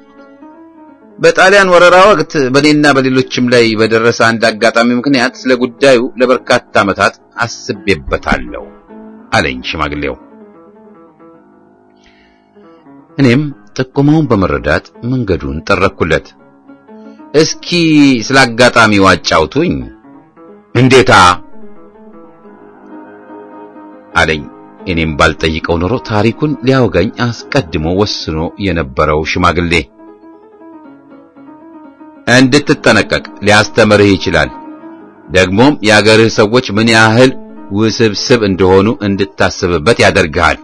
በጣሊያን ወረራ ወቅት በእኔና በሌሎችም ላይ በደረሰ አንድ አጋጣሚ ምክንያት ስለ ጉዳዩ ለበርካታ ዓመታት አስቤበታለሁ አለኝ ሽማግሌው። እኔም ጥቆማውን በመረዳት መንገዱን ጠረኩለት። እስኪ ስለ አጋጣሚው አጫውቱኝ። እንዴታ አለኝ። እኔም ባልጠይቀው ኖሮ ታሪኩን ሊያወጋኝ አስቀድሞ ወስኖ የነበረው ሽማግሌ እንድትጠነቀቅ ሊያስተምርህ ይችላል። ደግሞም የአገርህ ሰዎች ምን ያህል ውስብስብ እንደሆኑ እንድታስብበት ያደርግሃል።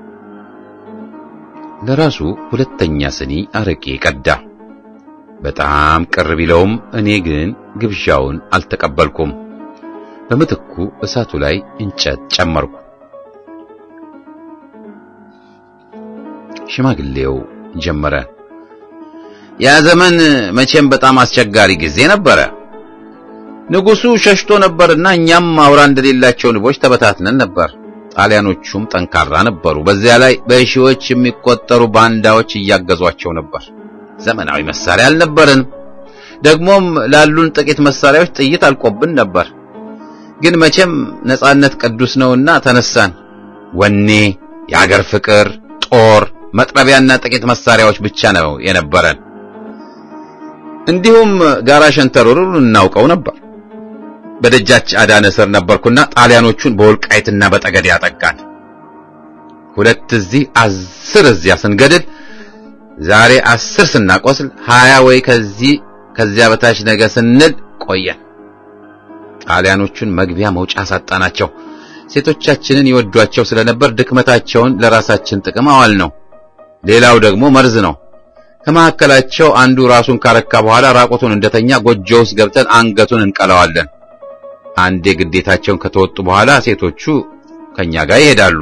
ለራሱ ሁለተኛ ስኒ አረቄ ቀዳ። በጣም ቅር ቢለውም እኔ ግን ግብዣውን አልተቀበልኩም። በምትኩ እሳቱ ላይ እንጨት ጨመርኩ። ሽማግሌው ጀመረ። ያ ዘመን መቼም በጣም አስቸጋሪ ጊዜ ነበረ። ንጉሡ ሸሽቶ ነበርና እኛም አውራ እንደሌላቸው ንቦች ተበታትነን ነበር። ጣሊያኖቹም ጠንካራ ነበሩ። በዚያ ላይ በሺዎች የሚቆጠሩ ባንዳዎች እያገዟቸው ነበር። ዘመናዊ መሳሪያ አልነበረንም። ደግሞም ላሉን ጥቂት መሳሪያዎች ጥይት አልቆብን ነበር። ግን መቼም ነጻነት ቅዱስ ነውና ተነሳን። ወኔ፣ የአገር ፍቅር፣ ጦር፣ መጥረቢያና ጥቂት መሳሪያዎች ብቻ ነው የነበረን። እንዲሁም ጋራ ሸንተረሩን እናውቀው ነበር። በደጃች አዳነ ስር ነበርኩና ጣሊያኖቹን በወልቃይትና በጠገዴ ያጠቃን። ሁለት እዚህ አስር እዚያ ስንገድል ዛሬ አስር ስናቆስል ሀያ ወይ ከዚህ ከዚያ በታች ነገ ስንል ቆየን። ጣሊያኖቹን መግቢያ መውጫ ሳጣናቸው። ሴቶቻችንን ይወዷቸው ስለነበር ድክመታቸውን ለራሳችን ጥቅም አዋል ነው። ሌላው ደግሞ መርዝ ነው። ከመካከላቸው አንዱ ራሱን ካረካ በኋላ ራቁቱን እንደተኛ ጎጆ ውስጥ ገብተን አንገቱን እንቀለዋለን። አንዴ ግዴታቸውን ከተወጡ በኋላ ሴቶቹ ከኛ ጋር ይሄዳሉ።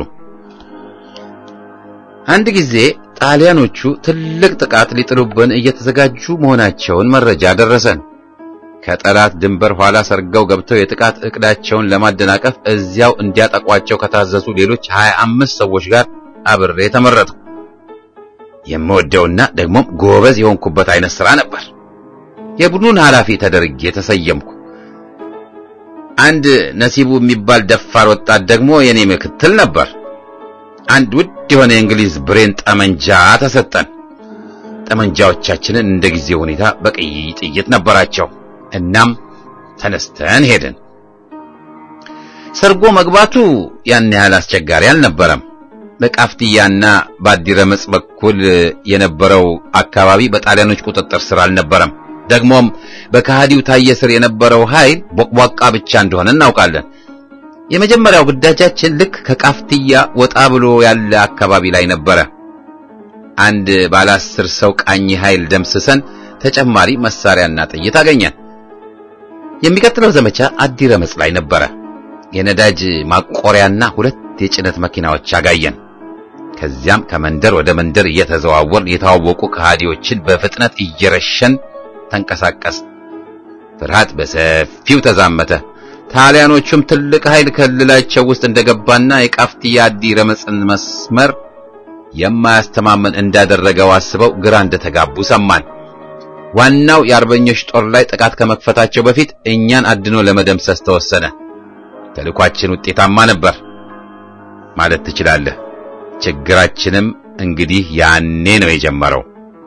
አንድ ጊዜ ጣሊያኖቹ ትልቅ ጥቃት ሊጥሉብን እየተዘጋጁ መሆናቸውን መረጃ ደረሰን። ከጠላት ድንበር ኋላ ሰርገው ገብተው የጥቃት እቅዳቸውን ለማደናቀፍ እዚያው እንዲያጠቋቸው ከታዘዙ ሌሎች ሀያ አምስት ሰዎች ጋር አብሬ ተመረጥኩ። የምወደውና ደግሞም ጎበዝ የሆንኩበት አይነት ሥራ ነበር። የቡድኑን ኃላፊ ተደርጌ ተሰየምኩ። አንድ ነሲቡ የሚባል ደፋር ወጣት ደግሞ የኔ ምክትል ነበር። አንድ ውድ የሆነ የእንግሊዝ ብሬን ጠመንጃ ተሰጠን። ጠመንጃዎቻችንን እንደ ጊዜው ሁኔታ በቀይ ጥይት ነበራቸው። እናም ተነስተን ሄድን። ሰርጎ መግባቱ ያን ያህል አስቸጋሪ አልነበረም። በቃፍትያና በአዲረመጽ በኩል የነበረው አካባቢ በጣሊያኖች ቁጥጥር ስር አልነበረም። ደግሞም በከሃዲው ታየ ስር የነበረው ኃይል ቦቅቧቃ ብቻ እንደሆነ እናውቃለን። የመጀመሪያው ግዳጃችን ልክ ከቃፍትያ ወጣ ብሎ ያለ አካባቢ ላይ ነበረ። አንድ ባለ አስር ሰው ቃኝ ኃይል ደምስሰን ተጨማሪ መሳሪያና ጥይት አገኘን። የሚቀጥለው ዘመቻ አዲረመጽ ላይ ነበረ። የነዳጅ ማቆሪያና ሁለት የጭነት መኪናዎች አጋየን። ከዚያም ከመንደር ወደ መንደር እየተዘዋወርን የታወቁ ከሃዲዎችን በፍጥነት እየረሸን ተንቀሳቀስ። ፍርሃት በሰፊው ተዛመተ። ጣሊያኖቹም ትልቅ ኃይል ክልላቸው ውስጥ እንደገባና የቃፍትያ አዲረመጽን መስመር የማያስተማመን እንዳደረገው አስበው ግራ እንደተጋቡ ሰማን። ዋናው የአርበኞች ጦር ላይ ጥቃት ከመክፈታቸው በፊት እኛን አድኖ ለመደምሰስ ተወሰነ። ተልኳችን ውጤታማ ነበር ማለት ትችላለህ። ችግራችንም እንግዲህ ያኔ ነው የጀመረው።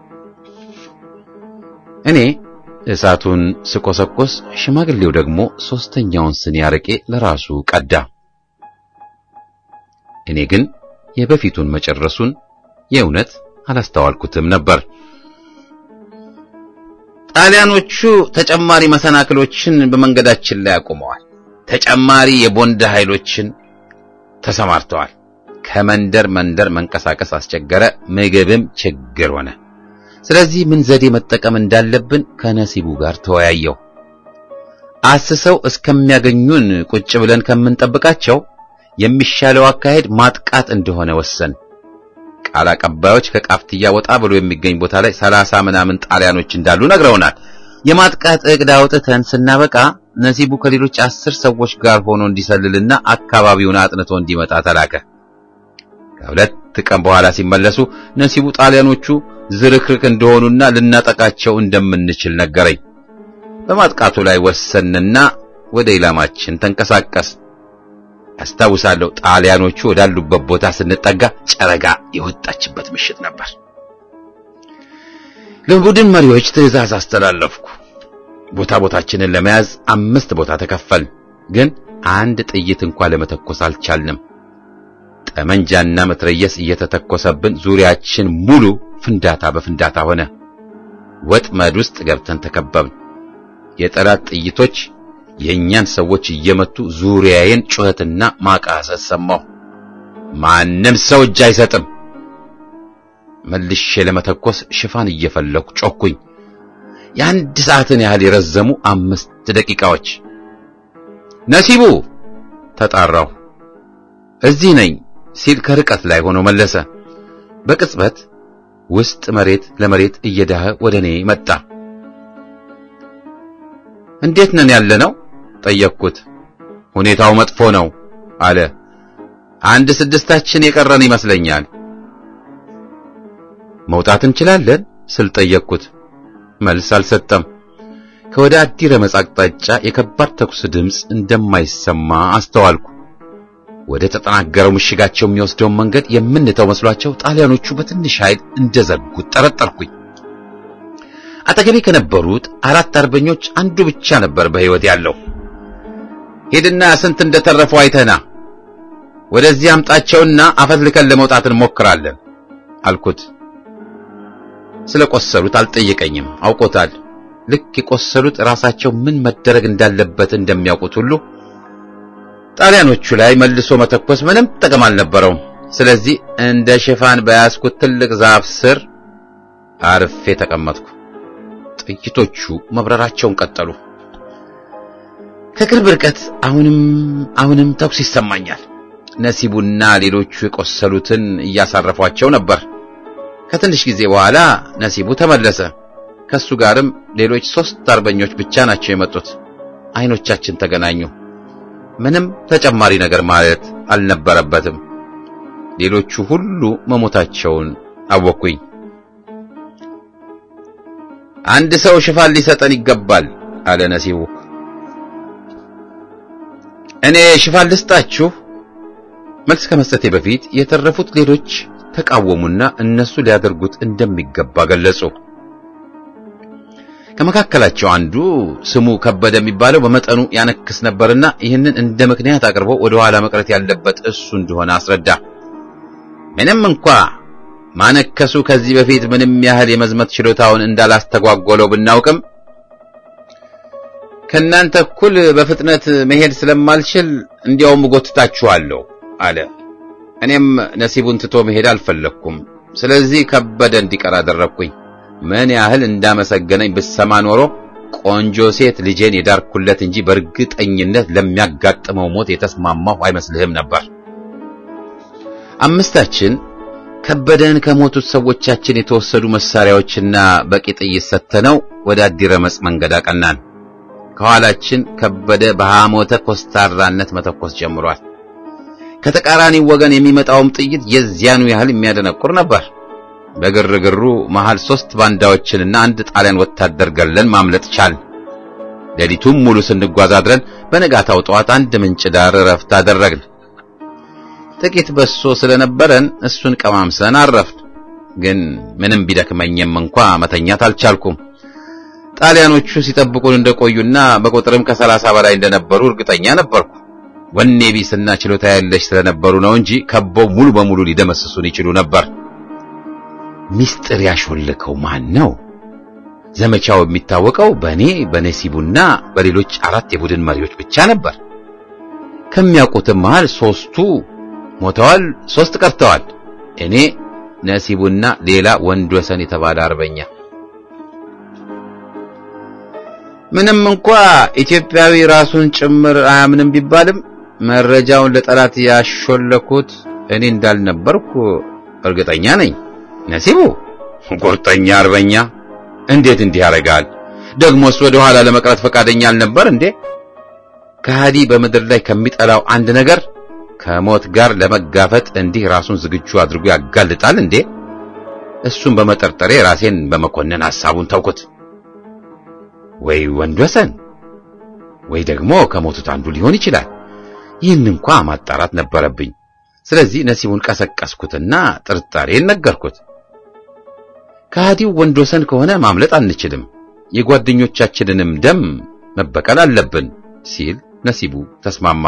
እኔ እሳቱን ስቆሰቆስ፣ ሽማግሌው ደግሞ ሶስተኛውን ስኒ አረቄ ለራሱ ቀዳ። እኔ ግን የበፊቱን መጨረሱን የእውነት አላስተዋልኩትም ነበር። ጣሊያኖቹ ተጨማሪ መሰናክሎችን በመንገዳችን ላይ አቁመዋል። ተጨማሪ የቦንድ ኃይሎችን ተሰማርተዋል። ከመንደር መንደር መንቀሳቀስ አስቸገረ። ምግብም ችግር ሆነ። ስለዚህ ምን ዘዴ መጠቀም እንዳለብን ከነሲቡ ጋር ተወያየው። አስሰው እስከሚያገኙን ቁጭ ብለን ከምንጠብቃቸው የሚሻለው አካሄድ ማጥቃት እንደሆነ ወሰን። ቃል አቀባዮች ከቃፍትያ ወጣ ብሎ የሚገኝ ቦታ ላይ ሰላሳ ምናምን ጣሊያኖች እንዳሉ ነግረውናል። የማጥቃት እቅድ አውጥተን ስናበቃ ነሲቡ ከሌሎች አስር ሰዎች ጋር ሆኖ እንዲሰልልና አካባቢውን አጥንቶ እንዲመጣ ተላከ። ከሁለት ቀን በኋላ ሲመለሱ ነሲቡ ጣሊያኖቹ ዝርክርክ እንደሆኑና ልናጠቃቸው እንደምንችል ነገረኝ። በማጥቃቱ ላይ ወሰንና ወደ ኢላማችን ተንቀሳቀስ። አስታውሳለሁ፣ ጣሊያኖቹ ወዳሉበት ቦታ ስንጠጋ ጨረጋ የወጣችበት ምሽት ነበር። ለቡድን መሪዎች ትዕዛዝ አስተላለፍኩ። ቦታ ቦታችንን ለመያዝ አምስት ቦታ ተከፈል፣ ግን አንድ ጥይት እንኳን ለመተኮስ አልቻልንም። ጠመንጃና መትረየስ እየተተኮሰብን ዙሪያችን ሙሉ ፍንዳታ በፍንዳታ ሆነ። ወጥመድ ውስጥ ገብተን ተከበብን። የጠላት ጥይቶች የእኛን ሰዎች እየመቱ ዙሪያዬን ጩኸትና ማቃሰት ሰማሁ። ማንም ሰው እጅ አይሰጥም። መልሼ ለመተኮስ ሽፋን እየፈለኩ ጮኩኝ። የአንድ ሰዓትን ያህል የረዘሙ አምስት ደቂቃዎች። ነሲቡ ተጣራሁ። እዚህ ነኝ ሲል ከርቀት ላይ ሆኖ መለሰ። በቅጽበት ውስጥ መሬት ለመሬት እየዳኸ ወደ እኔ መጣ። እንዴት ነን ያለ ነው ጠየቅኩት። ሁኔታው መጥፎ ነው አለ። አንድ ስድስታችን የቀረን ይመስለኛል። መውጣት እንችላለን ስል ጠየቅኩት። መልስ አልሰጠም። ከወደ አዲረመጽ አቅጣጫ የከባድ ተኩስ ድምፅ እንደማይሰማ አስተዋልኩ። ወደ ተጠናገረው ምሽጋቸው የሚወስደውን መንገድ የምንተው መስሏቸው ጣሊያኖቹ በትንሽ ኃይል እንደዘጉት ጠረጠርኩኝ። አጠገቤ ከነበሩት አራት አርበኞች አንዱ ብቻ ነበር በሕይወት ያለው። ሄድና ስንት እንደተረፈው አይተና ወደዚህ አምጣቸውና አፈትልከን ለመውጣት እንሞክራለን አልኩት። ስለ ቆሰሉት አልጠየቀኝም፣ አውቆታል። ልክ የቆሰሉት ራሳቸው ምን መደረግ እንዳለበት እንደሚያውቁት ሁሉ ጣሊያኖቹ ላይ መልሶ መተኮስ ምንም ጥቅም አልነበረውም። ስለዚህ እንደ ሽፋን በያዝኩት ትልቅ ዛፍ ስር አርፌ ተቀመጥኩ። ጥይቶቹ መብረራቸውን ቀጠሉ። ከቅርብ ርቀት አሁንም አሁንም ተኩስ ይሰማኛል። ነሲቡና ሌሎቹ የቆሰሉትን እያሳረፏቸው ነበር። ከትንሽ ጊዜ በኋላ ነሲቡ ተመለሰ። ከሱ ጋርም ሌሎች ሶስት አርበኞች ብቻ ናቸው የመጡት። አይኖቻችን ተገናኙ። ምንም ተጨማሪ ነገር ማለት አልነበረበትም። ሌሎቹ ሁሉ መሞታቸውን አወቅኩኝ። አንድ ሰው ሽፋን ሊሰጠን ይገባል አለ ነሲቡ። እኔ ሽፋን ልስጣችሁ? መልስ ከመስጠቴ በፊት የተረፉት ሌሎች ተቃወሙና እነሱ ሊያደርጉት እንደሚገባ ገለጹ። ከመካከላቸው አንዱ ስሙ ከበደ የሚባለው በመጠኑ ያነክስ ነበርና ይህንን እንደ ምክንያት አቅርቦ ወደ ኋላ መቅረት ያለበት እሱ እንደሆነ አስረዳ። ምንም እንኳ ማነከሱ ከዚህ በፊት ምንም ያህል የመዝመት ችሎታውን እንዳላስተጓጎለው ብናውቅም ከእናንተ እኩል በፍጥነት መሄድ ስለማልችል እንዲያውም እጎትታችኋለሁ አለ። እኔም ነሲቡን ትቶ መሄድ አልፈለግኩም። ስለዚህ ከበደ እንዲቀር አደረግኩኝ። ምን ያህል እንዳመሰገነኝ ብሰማ ኖሮ ቆንጆ ሴት ልጄን የዳርኩለት እንጂ በእርግጠኝነት ለሚያጋጥመው ሞት የተስማማሁ አይመስልህም ነበር። አምስታችን ከበደን ከሞቱት ሰዎቻችን የተወሰዱ መሳሪያዎችና በቂ ጥይት ሰተነው ወደ አዲረመጽ መንገድ አቀናን። ከኋላችን ከበደ በሐሞተ ኮስታራነት መተኮስ ጀምሯል። ከተቃራኒው ወገን የሚመጣውም ጥይት የዚያኑ ያህል የሚያደነቁር ነበር። በግርግሩ መሃል ሶስት ባንዳዎችንና አንድ ጣሊያን ወታደር ገለን ማምለጥ ቻል። ሌሊቱም ሙሉ ስንጓዝ አድረን በነጋታው ጠዋት አንድ ምንጭ ዳር እረፍት አደረግን። ጥቂት በሶ ስለነበረን እሱን ቀማምሰን አረፍን። ግን ምንም ቢደክመኝም እንኳ መተኛት አልቻልኩም። ጣሊያኖቹ ሲጠብቁን እንደቆዩና በቁጥርም ከሰላሳ በላይ እንደነበሩ እርግጠኛ ነበርኩ። ወኔ ቢስና ችሎታ ያለሽ ስለነበሩ ነው እንጂ ከበው ሙሉ በሙሉ ሊደመስሱን ይችሉ ነበር። ሚስጥር ያሾለከው ማን ነው? ዘመቻው የሚታወቀው በእኔ በነሲቡና በሌሎች አራት የቡድን መሪዎች ብቻ ነበር። ከሚያውቁትም መሃል ሶስቱ ሞተዋል፣ ሶስት ቀርተዋል። እኔ፣ ነሲቡና ሌላ ወንድ ወሰን የተባለ አርበኛ። ምንም እንኳ ኢትዮጵያዊ ራሱን ጭምር አያምንም ቢባልም መረጃውን ለጠላት ያሾለኩት እኔ እንዳልነበርኩ እርግጠኛ ነኝ። ነሲቡ ቁርጠኛ አርበኛ እንዴት እንዲህ ያደርጋል? ደግሞስ ወደ ኋላ ለመቅረት ፈቃደኛ አልነበር እንዴ? ከሃዲ በምድር ላይ ከሚጠላው አንድ ነገር ከሞት ጋር ለመጋፈጥ እንዲህ ራሱን ዝግጁ አድርጎ ያጋልጣል እንዴ? እሱን በመጠርጠሬ ራሴን በመኮነን ሐሳቡን ተውኩት። ወይ ወንድ ወሰን ወይ ደግሞ ከሞቱት አንዱ ሊሆን ይችላል። ይህን እንኳ ማጣራት ነበረብኝ። ስለዚህ ነሲቡን ቀሰቀስኩትና ጥርጣሬን ነገርኩት። ከሃዲው ወንድ ወሰን ከሆነ ማምለጥ አንችልም፣ የጓደኞቻችንንም ደም መበቀል አለብን ሲል ነሲቡ ተስማማ።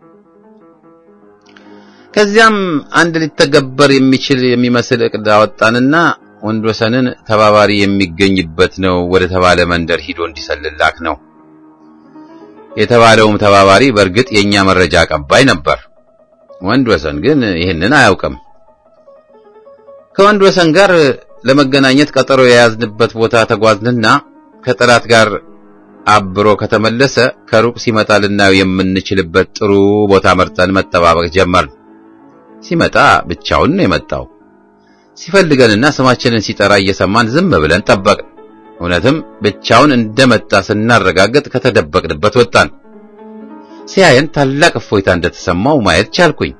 ከዚያም አንድ ሊተገበር የሚችል የሚመስል ዕቅድ አወጣንና ወንድ ወሰንን ተባባሪ የሚገኝበት ነው ወደ ተባለ መንደር ሂዶ እንዲሰልላክ ነው። የተባለውም ተባባሪ በእርግጥ የኛ መረጃ አቀባይ ነበር። ወንድ ወሰን ግን ይህንን አያውቅም። ከወንድ ወሰን ጋር ለመገናኘት ቀጠሮ የያዝንበት ቦታ ተጓዝንና ከጠላት ጋር አብሮ ከተመለሰ ከሩቅ ሲመጣ ልናየው የምንችልበት ጥሩ ቦታ መርጠን መጠባበቅ ጀመርን። ሲመጣ ብቻውን ነው የመጣው። ሲፈልገንና ስማችንን ሲጠራ እየሰማን ዝም ብለን ጠበቅን። እውነትም ብቻውን እንደመጣ ስናረጋግጥ ከተደበቅንበት ወጣን። ሲያየን ታላቅ እፎይታ እንደተሰማው ማየት ቻልኩኝ።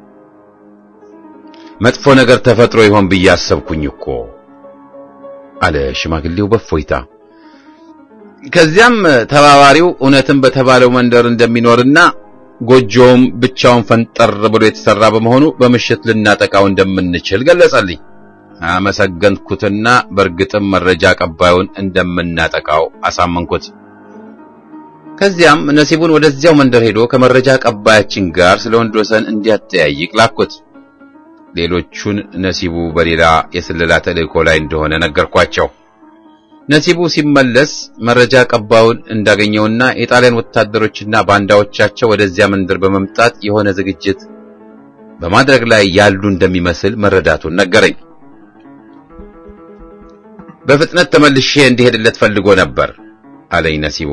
መጥፎ ነገር ተፈጥሮ ይሆን ብዬ አሰብኩኝ እኮ አለ ሽማግሌው በእፎይታ። ከዚያም ተባባሪው እውነትም በተባለው መንደር እንደሚኖርና ጎጆውም ብቻውን ፈንጠር ብሎ የተሰራ በመሆኑ በምሽት ልናጠቃው እንደምንችል ገለጸልኝ። አመሰገንኩትና በእርግጥም መረጃ አቀባዩን እንደምናጠቃው አሳመንኩት። ከዚያም ነሲቡን ወደዚያው መንደር ሄዶ ከመረጃ አቀባያችን ጋር ስለ ወንድ ወሰን እንዲያጠያይቅ ላኩት። ሌሎቹን ነሲቡ በሌላ የስለላ ተልእኮ ላይ እንደሆነ ነገርኳቸው። ነሲቡ ሲመለስ መረጃ አቀባዩን እንዳገኘውና የጣሊያን ወታደሮችና ባንዳዎቻቸው ወደዚያ መንደር በመምጣት የሆነ ዝግጅት በማድረግ ላይ ያሉ እንደሚመስል መረዳቱን ነገረኝ። በፍጥነት ተመልሼ እንዲሄድለት ፈልጎ ነበር አለኝ ነሲቡ።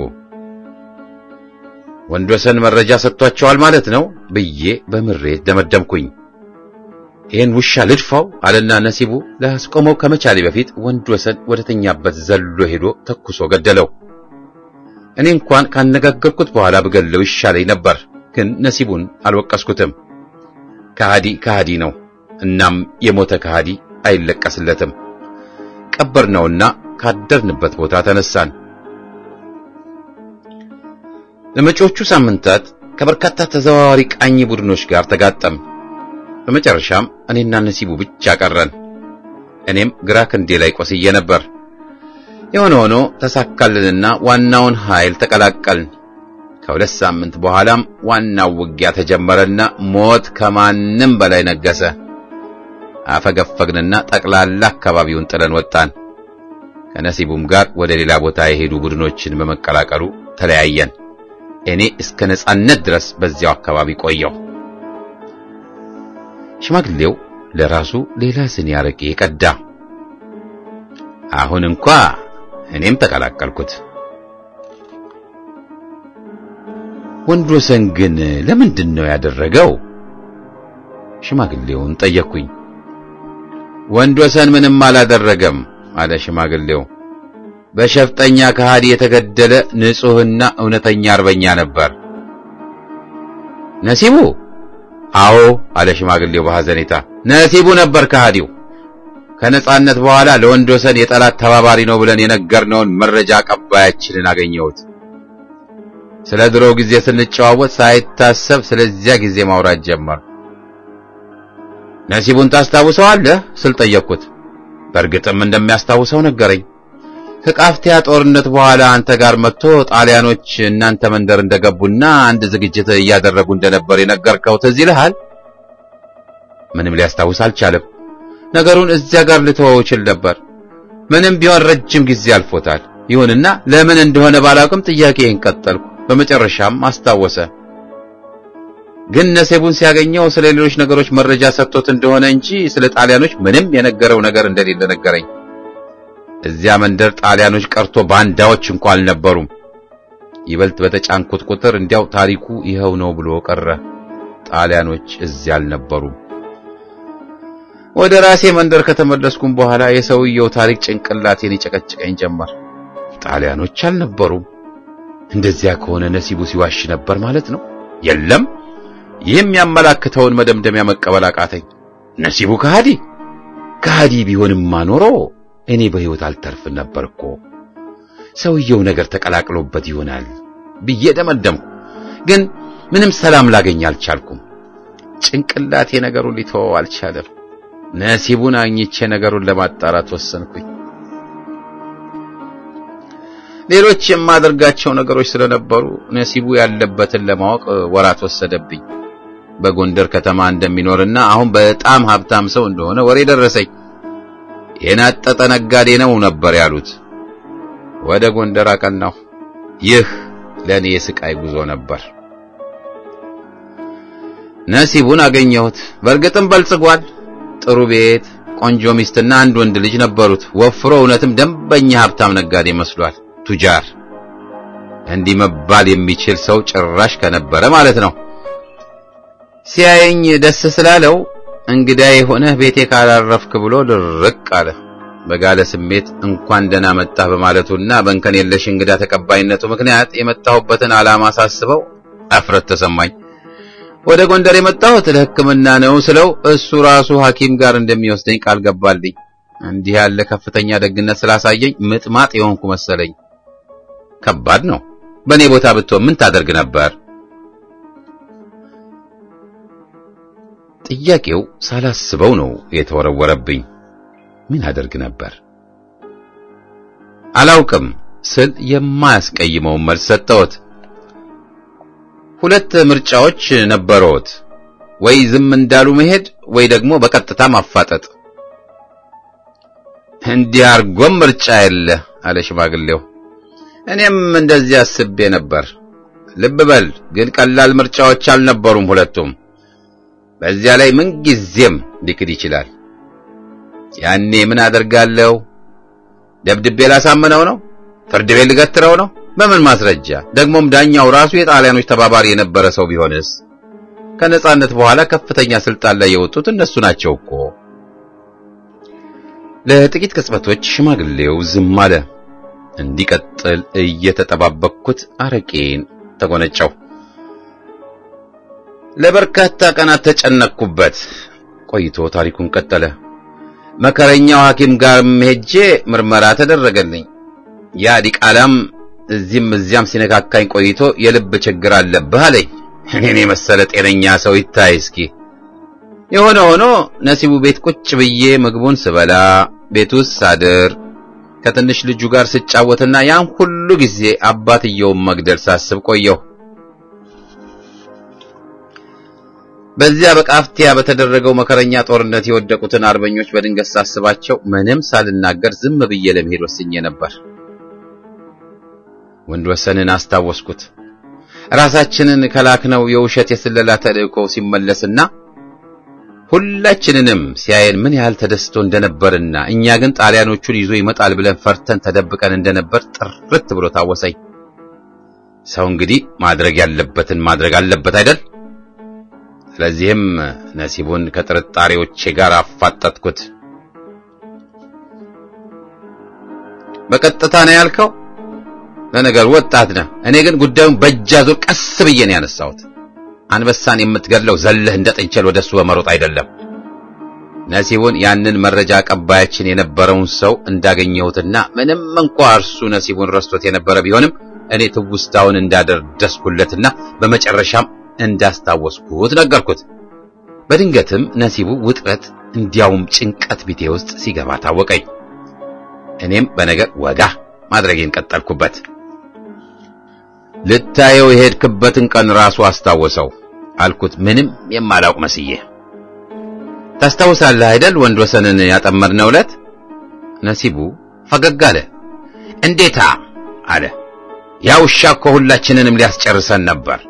ወንድ ወሰን መረጃ ሰጥቷቸዋል ማለት ነው ብዬ በምሬት ደመደምኩኝ። ይህን ውሻ ልድፋው አለና ነሲቡ ላስቆመው ከመቻሌ በፊት ወንድ ወሰን ወደ ተኛበት ዘሎ ሄዶ ተኩሶ ገደለው። እኔ እንኳን ካነጋገርኩት በኋላ ብገለው ይሻለኝ ነበር፣ ግን ነሲቡን አልወቀስኩትም። ከሃዲ ከሃዲ ነው። እናም የሞተ ከሃዲ አይለቀስለትም። ቀበርነውና ካደርንበት ቦታ ተነሳን። ለመጪዎቹ ሳምንታት ከበርካታ ተዘዋዋሪ ቃኝ ቡድኖች ጋር ተጋጠም። በመጨረሻም እኔና ነሲቡ ብቻ ቀረን። እኔም ግራ ክንዴ ላይ ቆስዬ ነበር። የሆነ ሆኖ ተሳካልንና ዋናውን ኃይል ተቀላቀልን። ከሁለት ሳምንት በኋላም ዋናው ውጊያ ተጀመረና ሞት ከማንም በላይ ነገሰ። አፈገፈግንና ጠቅላላ አካባቢውን ጥለን ወጣን። ከነሲቡም ጋር ወደ ሌላ ቦታ የሄዱ ቡድኖችን በመቀላቀሉ ተለያየን። እኔ እስከ ነጻነት ድረስ በዚያው አካባቢ ቆየው። ሽማግሌው ለራሱ ሌላ ስኒ አረቄ ቀዳ። አሁን እንኳ እኔም ተቀላቀልኩት። ወንድወሰን ግን ለምንድን ነው ያደረገው? ሽማግሌውን ጠየቅኩኝ። ወንድወሰን ምንም አላደረገም አለ ሽማግሌው። በሸፍጠኛ ከሃዲ የተገደለ ንጹሕና እውነተኛ አርበኛ ነበር። ነሲቡ? አዎ አለ ሽማግሌው በሐዘኔታ። ነሲቡ ነበር ከሃዲው። ከነጻነት በኋላ ለወንድወሰን የጠላት ተባባሪ ነው ብለን የነገርነውን መረጃ አቀባያችንን አገኘሁት። ስለ ድሮ ጊዜ ስንጨዋወት ሳይታሰብ ስለዚያ ጊዜ ማውራት ጀመር። ነሲቡን ታስታውሰዋለህ ስል ጠየቅኩት። በእርግጥም እንደሚያስታውሰው ነገረኝ። ከቃፍቲያ ጦርነት በኋላ አንተ ጋር መጥቶ ጣሊያኖች እናንተ መንደር እንደገቡና አንድ ዝግጅት እያደረጉ እንደነበር የነገርከው ትዝ ይልሃል? ምንም ሊያስታውስ አልቻለም። ነገሩን እዚያ ጋር ልተወው እችል ነበር። ምንም ቢሆን ረጅም ጊዜ አልፎታል። ይሁንና ለምን እንደሆነ ባላውቅም ጥያቄን ቀጠልኩ። በመጨረሻም አስታወሰ። ግን ነሴቡን ሲያገኘው ስለ ሌሎች ነገሮች መረጃ ሰጥቶት እንደሆነ እንጂ ስለ ጣሊያኖች ምንም የነገረው ነገር እንደሌለ ነገረኝ። እዚያ መንደር ጣሊያኖች ቀርቶ ባንዳዎች እንኳ አልነበሩም። ይበልጥ በተጫንኩት ቁጥር እንዲያው ታሪኩ ይኸው ነው ብሎ ቀረ። ጣሊያኖች እዚያ አልነበሩም። ወደ ራሴ መንደር ከተመለስኩም በኋላ የሰውየው ታሪክ ጭንቅላቴን ይጨቀጭቀኝ ጀመር። ጣሊያኖች አልነበሩም። እንደዚያ ከሆነ ነሲቡ ሲዋሽ ነበር ማለት ነው። የለም ይህም ያመላክተውን መደምደሚያ መቀበል አቃተኝ። ነሲቡ ከሃዲ ከሃዲ ቢሆንማ ኖሮ እኔ በሕይወት አልተርፍ ነበር እኮ። ሰውየው ነገር ተቀላቅሎበት ይሆናል ብዬ ደመደምኩ። ግን ምንም ሰላም ላገኝ አልቻልኩም። ጭንቅላቴ ነገሩን ሊተወው አልቻለም። ነሲቡን አግኝቼ ነገሩን ለማጣራት ወሰንኩኝ። ሌሎች የማደርጋቸው ነገሮች ስለነበሩ ነሲቡ ያለበትን ለማወቅ ወራት ወሰደብኝ። በጎንደር ከተማ እንደሚኖርና አሁን በጣም ሀብታም ሰው እንደሆነ ወሬ ደረሰኝ። የናጠጠ ነጋዴ ነው ነበር ያሉት። ወደ ጎንደር አቀናሁ። ይህ ለእኔ የስቃይ ጉዞ ነበር። ነሲቡን አገኘሁት። በእርግጥም በልጽጓል። ጥሩ ቤት፣ ቆንጆ ሚስትና አንድ ወንድ ልጅ ነበሩት። ወፍሮ እውነትም ደንበኛ ሀብታም ነጋዴ መስሏል። ቱጃር እንዲህ መባል የሚችል ሰው ጭራሽ ከነበረ ማለት ነው። ሲያየኝ ደስ ስላለው እንግዳ የሆነህ ቤቴ ካላረፍክ ብሎ ድርቅ አለ። በጋለ ስሜት እንኳን ደህና መጣህ በማለቱና በእንከን የለሽ እንግዳ ተቀባይነቱ ምክንያት የመጣሁበትን ዓላማ ሳስበው አፍረት ተሰማኝ። ወደ ጎንደር የመጣሁት ለሕክምና ነው ስለው እሱ ራሱ ሐኪም ጋር እንደሚወስደኝ ቃል ገባልኝ። እንዲህ ያለ ከፍተኛ ደግነት ስላሳየኝ ምጥማጥ የሆንኩ መሰለኝ። ከባድ ነው። በእኔ ቦታ ብትሆን ምን ታደርግ ነበር? ጥያቄው ሳላስበው ነው የተወረወረብኝ። ምን አደርግ ነበር? አላውቅም ስል የማያስቀይመውን መልስ ሰጠሁት። ሁለት ምርጫዎች ነበረዎት፣ ወይ ዝም እንዳሉ መሄድ ወይ ደግሞ በቀጥታ ማፋጠጥ። እንዲህ አርጎም ምርጫ የለ አለ ሽማግሌው። እኔም እንደዚህ አስቤ ነበር። ልብ በል ግን ቀላል ምርጫዎች አልነበሩም ሁለቱም። በዚያ ላይ ምን ጊዜም ሊክድ ይችላል። ያኔ ምን አደርጋለሁ? ደብድቤ ላሳምነው ነው? ፍርድ ቤት ልገትረው ነው? በምን ማስረጃ? ደግሞም ዳኛው ራሱ የጣሊያኖች ተባባሪ የነበረ ሰው ቢሆንስ? ከነጻነት በኋላ ከፍተኛ ስልጣን ላይ የወጡት እነሱ ናቸው እኮ። ለጥቂት ቅጽበቶች ሽማግሌው ዝም አለ። እንዲቀጥል እየተጠባበቅኩት አረቄን ተጎነጨው። ለበርካታ ቀናት ተጨነቅኩበት። ቆይቶ ታሪኩን ቀጠለ። መከረኛው ሐኪም ጋርም ሄጄ ምርመራ ተደረገልኝ። ያ ዲቃላም እዚህም እዚያም ሲነካካኝ ቆይቶ የልብ ችግር አለብህ አለኝ። እኔን የመሰለ ጤነኛ ሰው ይታይ እስኪ። የሆነ ሆኖ ነሲቡ ቤት ቁጭ ብዬ ምግቡን ስበላ፣ ቤት ውስጥ ሳድር፣ ከትንሽ ልጁ ጋር ስጫወትና ያን ሁሉ ጊዜ አባትየውን መግደል ሳስብ ቆየሁ። በዚያ በቃፍቲያ በተደረገው መከረኛ ጦርነት የወደቁትን አርበኞች በድንገት ሳስባቸው ምንም ሳልናገር ዝም ብዬ ለመሄድ ወስኜ ነበር። ወንድ ወሰንን አስታወስኩት። ራሳችንን ከላክነው የውሸት የስለላ ተልእኮ ሲመለስና ሁላችንንም ሲያየን ምን ያህል ተደስቶ እንደነበርና እኛ ግን ጣሊያኖቹን ይዞ ይመጣል ብለን ፈርተን ተደብቀን እንደነበር ጥርት ብሎ ታወሰኝ። ሰው እንግዲህ ማድረግ ያለበትን ማድረግ አለበት አይደል? ስለዚህም ነሲቡን ከጥርጣሬዎቼ ጋር አፋጠጥኩት። በቀጥታ ነው ያልከው? ለነገሩ ወጣት ነህ። እኔ ግን ጉዳዩን በእጅ አዙር ቀስ ብዬ ነው ያነሳሁት። አንበሳን የምትገድለው ዘለህ እንደ ጥንቸል ወደሱ በመሮጥ አይደለም። ነሲቡን ያንን መረጃ አቀባያችን የነበረውን ሰው እንዳገኘሁትና ምንም እንኳ እርሱ ነሲቡን ረስቶት የነበረ ቢሆንም እኔ ትውስታውን እንዳደረስኩለትና በመጨረሻም እንዳስታወስኩት ነገርኩት። በድንገትም ነሲቡ ውጥረት እንዲያውም ጭንቀት ቢቴ ውስጥ ሲገባ ታወቀኝ። እኔም በነገር ወጋ ማድረጌን ቀጠልኩበት። ልታየው የሄድክበትን ቀን ራሱ አስታወሰው አልኩት፣ ምንም የማላውቅ መስዬ። ታስታውሳለህ አይደል ወንድ ወሰንን ያጠመድነው ዕለት? ነሲቡ ፈገግ አለ። እንዴታ አለ። ያ ውሻ እኮ ሁላችንንም ሊያስጨርሰን ነበር።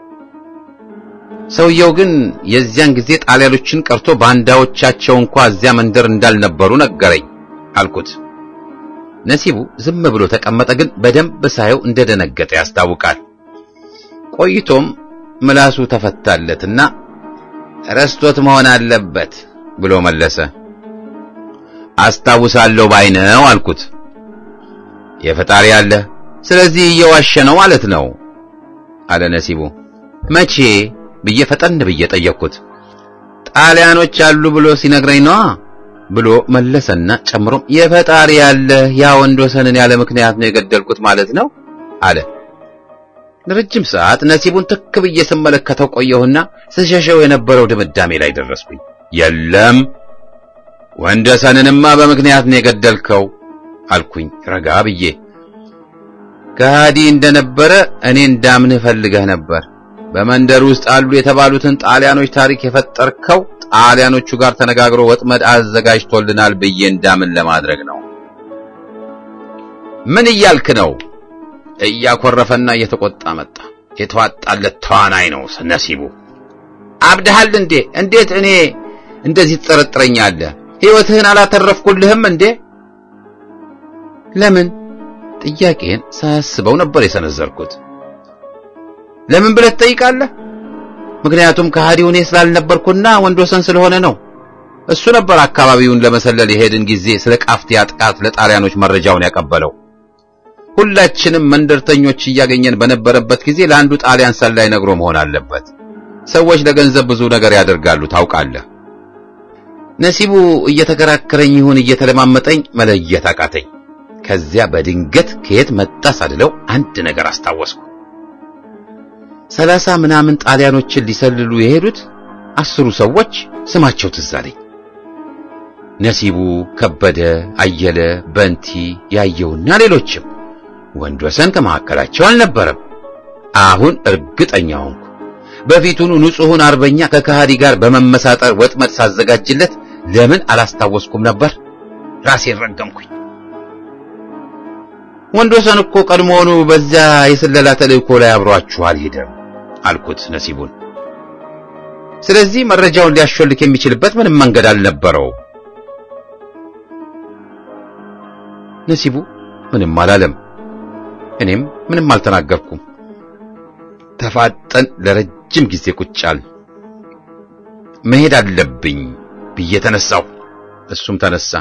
ሰውየው ግን የዚያን ጊዜ ጣሊያኖችን ቀርቶ ባንዳዎቻቸው እንኳ እዚያ መንደር እንዳልነበሩ ነገረኝ አልኩት። ነሲቡ ዝም ብሎ ተቀመጠ፣ ግን በደንብ ሳየው እንደደነገጠ ያስታውቃል። ቆይቶም ምላሱ ተፈታለትና ረስቶት መሆን አለበት ብሎ መለሰ። አስታውሳለሁ ባይነው አልኩት። የፈጣሪ አለ፣ ስለዚህ እየዋሸ ነው ማለት ነው አለ ነሲቡ። መቼ ብዬ ፈጠን ብዬ ጠየቅኩት። ጣሊያኖች አሉ ብሎ ሲነግረኝ ነዋ ብሎ መለሰና ጨምሮም የፈጣሪ ያለ ያ ወንድ ወሰንን ያለ ምክንያት ነው የገደልኩት ማለት ነው አለ። ለረጅም ሰዓት ነሲቡን ትክ ብዬ ስመለከተው ቆየሁና ስሸሸው የነበረው ድምዳሜ ላይ ደረስኩኝ። የለም ወንድ ወሰንንማ በምክንያት ነው የገደልከው አልኩኝ ረጋ ብዬ። ከሃዲ እንደነበረ እኔ እንዳምንህ ፈልገህ ነበር። በመንደር ውስጥ አሉ የተባሉትን ጣሊያኖች ታሪክ የፈጠርከው ጣሊያኖቹ ጋር ተነጋግሮ ወጥመድ አዘጋጅቶልናል ብዬ እንዳምን ለማድረግ ነው። ምን እያልክ ነው? እያኮረፈና እየተቆጣ መጣ። የተዋጣለት ተዋናይ ነው ነሲቡ። አብድሃል እንዴ? እንዴት እኔ እንደዚህ ትጠረጥረኛለህ? ሕይወትህን አላተረፍኩልህም እንዴ? ለምን? ጥያቄን ሳያስበው ነበር የሰነዘርኩት። ለምን ብለህ ትጠይቃለህ? ምክንያቱም ከሃዲው እኔ ስላልነበርኩና ወንድ ወሰን ስለሆነ ነው። እሱ ነበር አካባቢውን ለመሰለል የሄድን ጊዜ ስለ ቃፍቲያ ጥቃት ለጣሊያኖች መረጃውን ያቀበለው። ሁላችንም መንደርተኞች እያገኘን በነበረበት ጊዜ ለአንዱ ጣሊያን ሰላይ ነግሮ መሆን አለበት። ሰዎች ለገንዘብ ብዙ ነገር ያደርጋሉ ታውቃለህ። ነሲቡ እየተከራከረኝ ይሁን እየተለማመጠኝ መለየት አቃተኝ። ከዚያ በድንገት ከየት መጣ ሳልለው አንድ ነገር አስታወስኩ። ሰላሳ ምናምን ጣሊያኖችን ሊሰልሉ የሄዱት አስሩ ሰዎች ስማቸው ትዝ አለኝ። ነሲቡ፣ ከበደ፣ አየለ፣ በንቲ፣ ያየውና ሌሎችም። ወንድ ወሰን ከመካከላቸው አልነበረም። አሁን እርግጠኛ ሆንኩ። በፊቱኑ ንጹሑን አርበኛ ከከሃዲ ጋር በመመሳጠር ወጥመድ ሳዘጋጅለት ለምን አላስታወስኩም ነበር? ራሴን ረገምኩኝ። ወንድ ወሰን እኮ ቀድሞውኑ በዚያ የስለላ ተልእኮ ላይ አብሯችሁ አልሄደም አልኩት ነሲቡን። ስለዚህ መረጃውን ሊያሾልክ የሚችልበት ምንም መንገድ አልነበረው። ነሲቡ ምንም አላለም። እኔም ምንም አልተናገርኩም። ተፋጠን ለረጅም ጊዜ ቁጫል። መሄድ አለብኝ ብዬ ተነሳሁ። እሱም ተነሳ።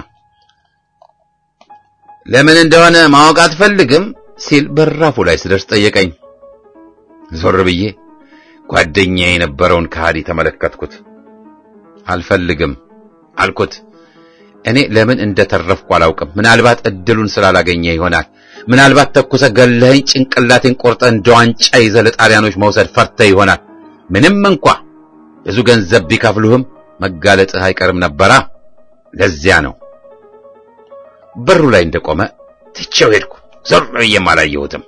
ለምን እንደሆነ ማወቅ አትፈልግም ሲል በራፉ ላይ ስደርስ ጠየቀኝ። ዞር ብዬ ጓደኛዬ የነበረውን ከሃዲ ተመለከትኩት። አልፈልግም አልኩት። እኔ ለምን እንደተረፍኩ አላውቅም። ምናልባት እድሉን ስላላገኘ ይሆናል። ምናልባት ተኩሰ ገለኸኝ ጭንቅላቴን ቆርጠ እንደ ዋንጫ ይዘ ለጣሊያኖች መውሰድ ፈርተ ይሆናል። ምንም እንኳ ብዙ ገንዘብ ቢከፍሉህም መጋለጥህ አይቀርም ነበራ። ለዚያ ነው። በሩ ላይ እንደቆመ ትቼው ሄድኩ። ዞር ብዬም አላየሁትም።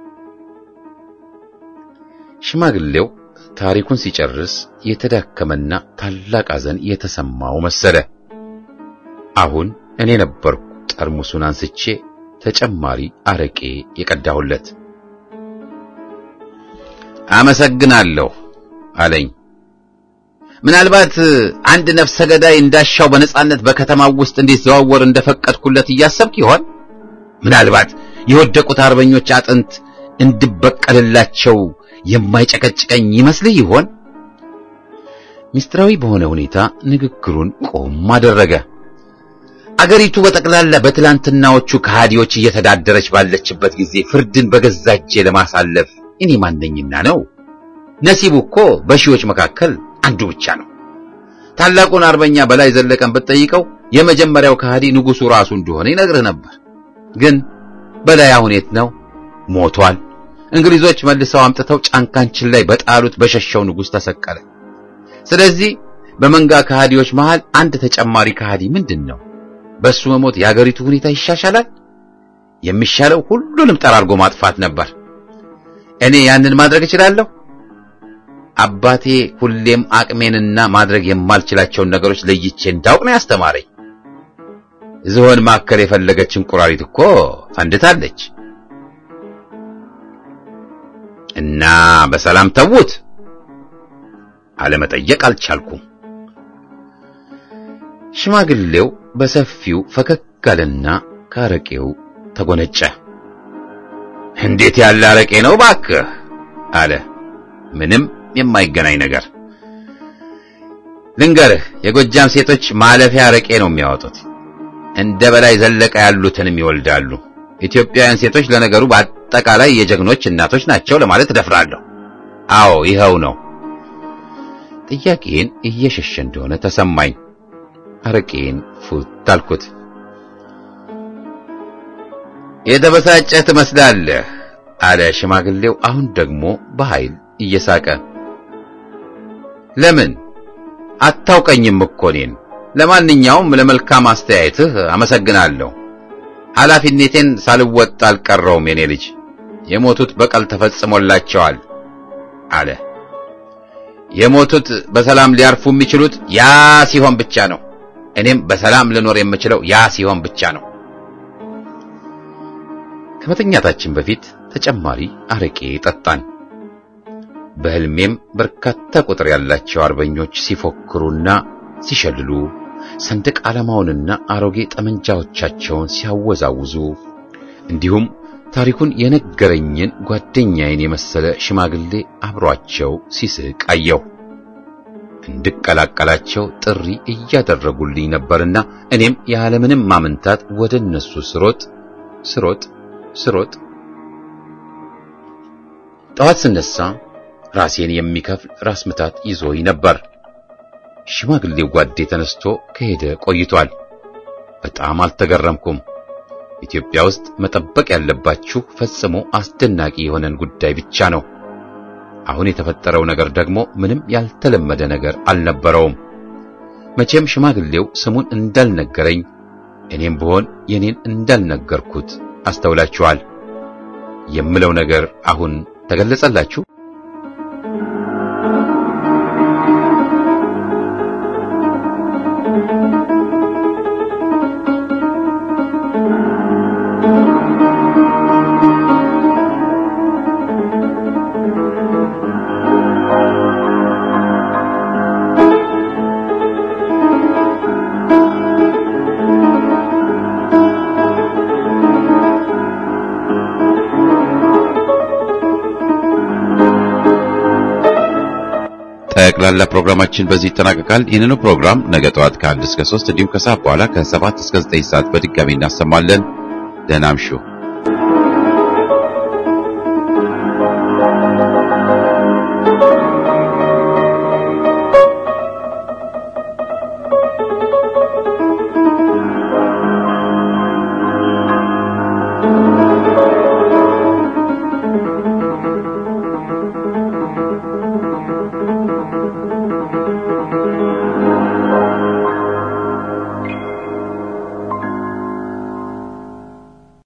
ሽማግሌው ታሪኩን ሲጨርስ የተዳከመና ታላቅ ሐዘን የተሰማው መሰለ። አሁን እኔ ነበርኩ ጠርሙሱን አንስቼ ተጨማሪ አረቄ የቀዳሁለት። አመሰግናለሁ አለኝ። ምናልባት አንድ ነፍሰ ገዳይ እንዳሻው በነጻነት በከተማው ውስጥ እንዲዘዋወር እንደፈቀድኩለት እያሰብክ ይሆን? ምናልባት የወደቁት አርበኞች አጥንት እንድበቀልላቸው የማይጨቀጭቀኝ ይመስልህ ይሆን? ሚስጥራዊ በሆነ ሁኔታ ንግግሩን ቆም አደረገ። አገሪቱ በጠቅላላ በትላንትናዎቹ ከሃዲዎች እየተዳደረች ባለችበት ጊዜ ፍርድን በገዛ እጄ ለማሳለፍ እኔ ማነኝና ነው? ነሲቡ እኮ በሺዎች መካከል አንዱ ብቻ ነው። ታላቁን አርበኛ በላይ ዘለቀን ብትጠይቀው የመጀመሪያው ከሃዲ ንጉሡ ራሱ እንደሆነ ይነግርህ ነበር። ግን በላይ አሁን የት ነው? ሞቷል። እንግሊዞች መልሰው አምጥተው ጫንቃንችን ላይ በጣሉት በሸሸው ንጉሥ ተሰቀለ። ስለዚህ በመንጋ ከሃዲዎች መሃል አንድ ተጨማሪ ከሃዲ ምንድን ነው? በሱ መሞት የአገሪቱ ሁኔታ ይሻሻላል? የሚሻለው ሁሉንም ጠራርጎ ማጥፋት ነበር። እኔ ያንን ማድረግ እችላለሁ? አባቴ ሁሌም አቅሜንና ማድረግ የማልችላቸውን ነገሮች ለይቼ እንዳውቅ ነው ያስተማረኝ። ዝሆን ማከል የፈለገች እንቁራሪት እኮ ፈንድታለች። እና በሰላም ተዉት። አለመጠየቅ አልቻልኩም። ሽማግሌው በሰፊው ፈገግ አለና ከአረቄው ተጎነጨ። እንዴት ያለ አረቄ ነው ባክህ አለ። ምንም የማይገናኝ ነገር ልንገርህ፣ የጎጃም ሴቶች ማለፊያ አረቄ ነው የሚያወጡት። እንደ በላይ ዘለቀ ያሉትንም ይወልዳሉ። ኢትዮጵያውያን ሴቶች ለነገሩ በአጠቃላይ የጀግኖች እናቶች ናቸው ለማለት እደፍራለሁ። አዎ ይኸው ነው። ጥያቄን እየሸሸ እንደሆነ ተሰማኝ። አረቄን ፉት አልኩት። የተበሳጨህ ትመስላለህ አለ ሽማግሌው፣ አሁን ደግሞ በኃይል እየሳቀ ለምን አታውቀኝም እኮ እኔን። ለማንኛውም ለመልካም አስተያየትህ አመሰግናለሁ። ኃላፊነቴን ሳልወጣ አልቀረውም። የኔ ልጅ የሞቱት በቀል ተፈጽሞላቸዋል አለ። የሞቱት በሰላም ሊያርፉ የሚችሉት ያ ሲሆን ብቻ ነው። እኔም በሰላም ልኖር የምችለው ያ ሲሆን ብቻ ነው። ከመተኛታችን በፊት ተጨማሪ አረቄ ጠጣን። በሕልሜም በርካታ ቁጥር ያላቸው አርበኞች ሲፎክሩና ሲሸልሉ ሰንደቅ ዓላማውንና አሮጌ ጠመንጃዎቻቸውን ሲያወዛውዙ እንዲሁም ታሪኩን የነገረኝን ጓደኛዬን የመሰለ ሽማግሌ አብሯቸው ሲስቅ አየሁ። እንድቀላቀላቸው ጥሪ እያደረጉልኝ ነበርና እኔም ያለምንም ማመንታት ወደ እነሱ ስሮጥ ስሮጥ ስሮጥ ጠዋት ስነሳ ራሴን የሚከፍል ራስ ምታት ይዞኝ ነበር። ሽማግሌው ጓዴ ተነስቶ ከሄደ ቆይቷል። በጣም አልተገረምኩም። ኢትዮጵያ ውስጥ መጠበቅ ያለባችሁ ፈጽሞ አስደናቂ የሆነን ጉዳይ ብቻ ነው። አሁን የተፈጠረው ነገር ደግሞ ምንም ያልተለመደ ነገር አልነበረውም። መቼም ሽማግሌው ስሙን እንዳልነገረኝ እኔም ብሆን የኔን እንዳልነገርኩት አስተውላችኋል። የምለው ነገር አሁን ተገለጸላችሁ? ጠቅላላ ፕሮግራማችን በዚህ ይጠናቀቃል። ይህንኑ ፕሮግራም ነገ ጠዋት ከአንድ እስከ ሶስት እንዲሁም ከሰዓት በኋላ ከሰባት እስከ ዘጠኝ ሰዓት በድጋሚ እናሰማለን። ደህና እምሹ።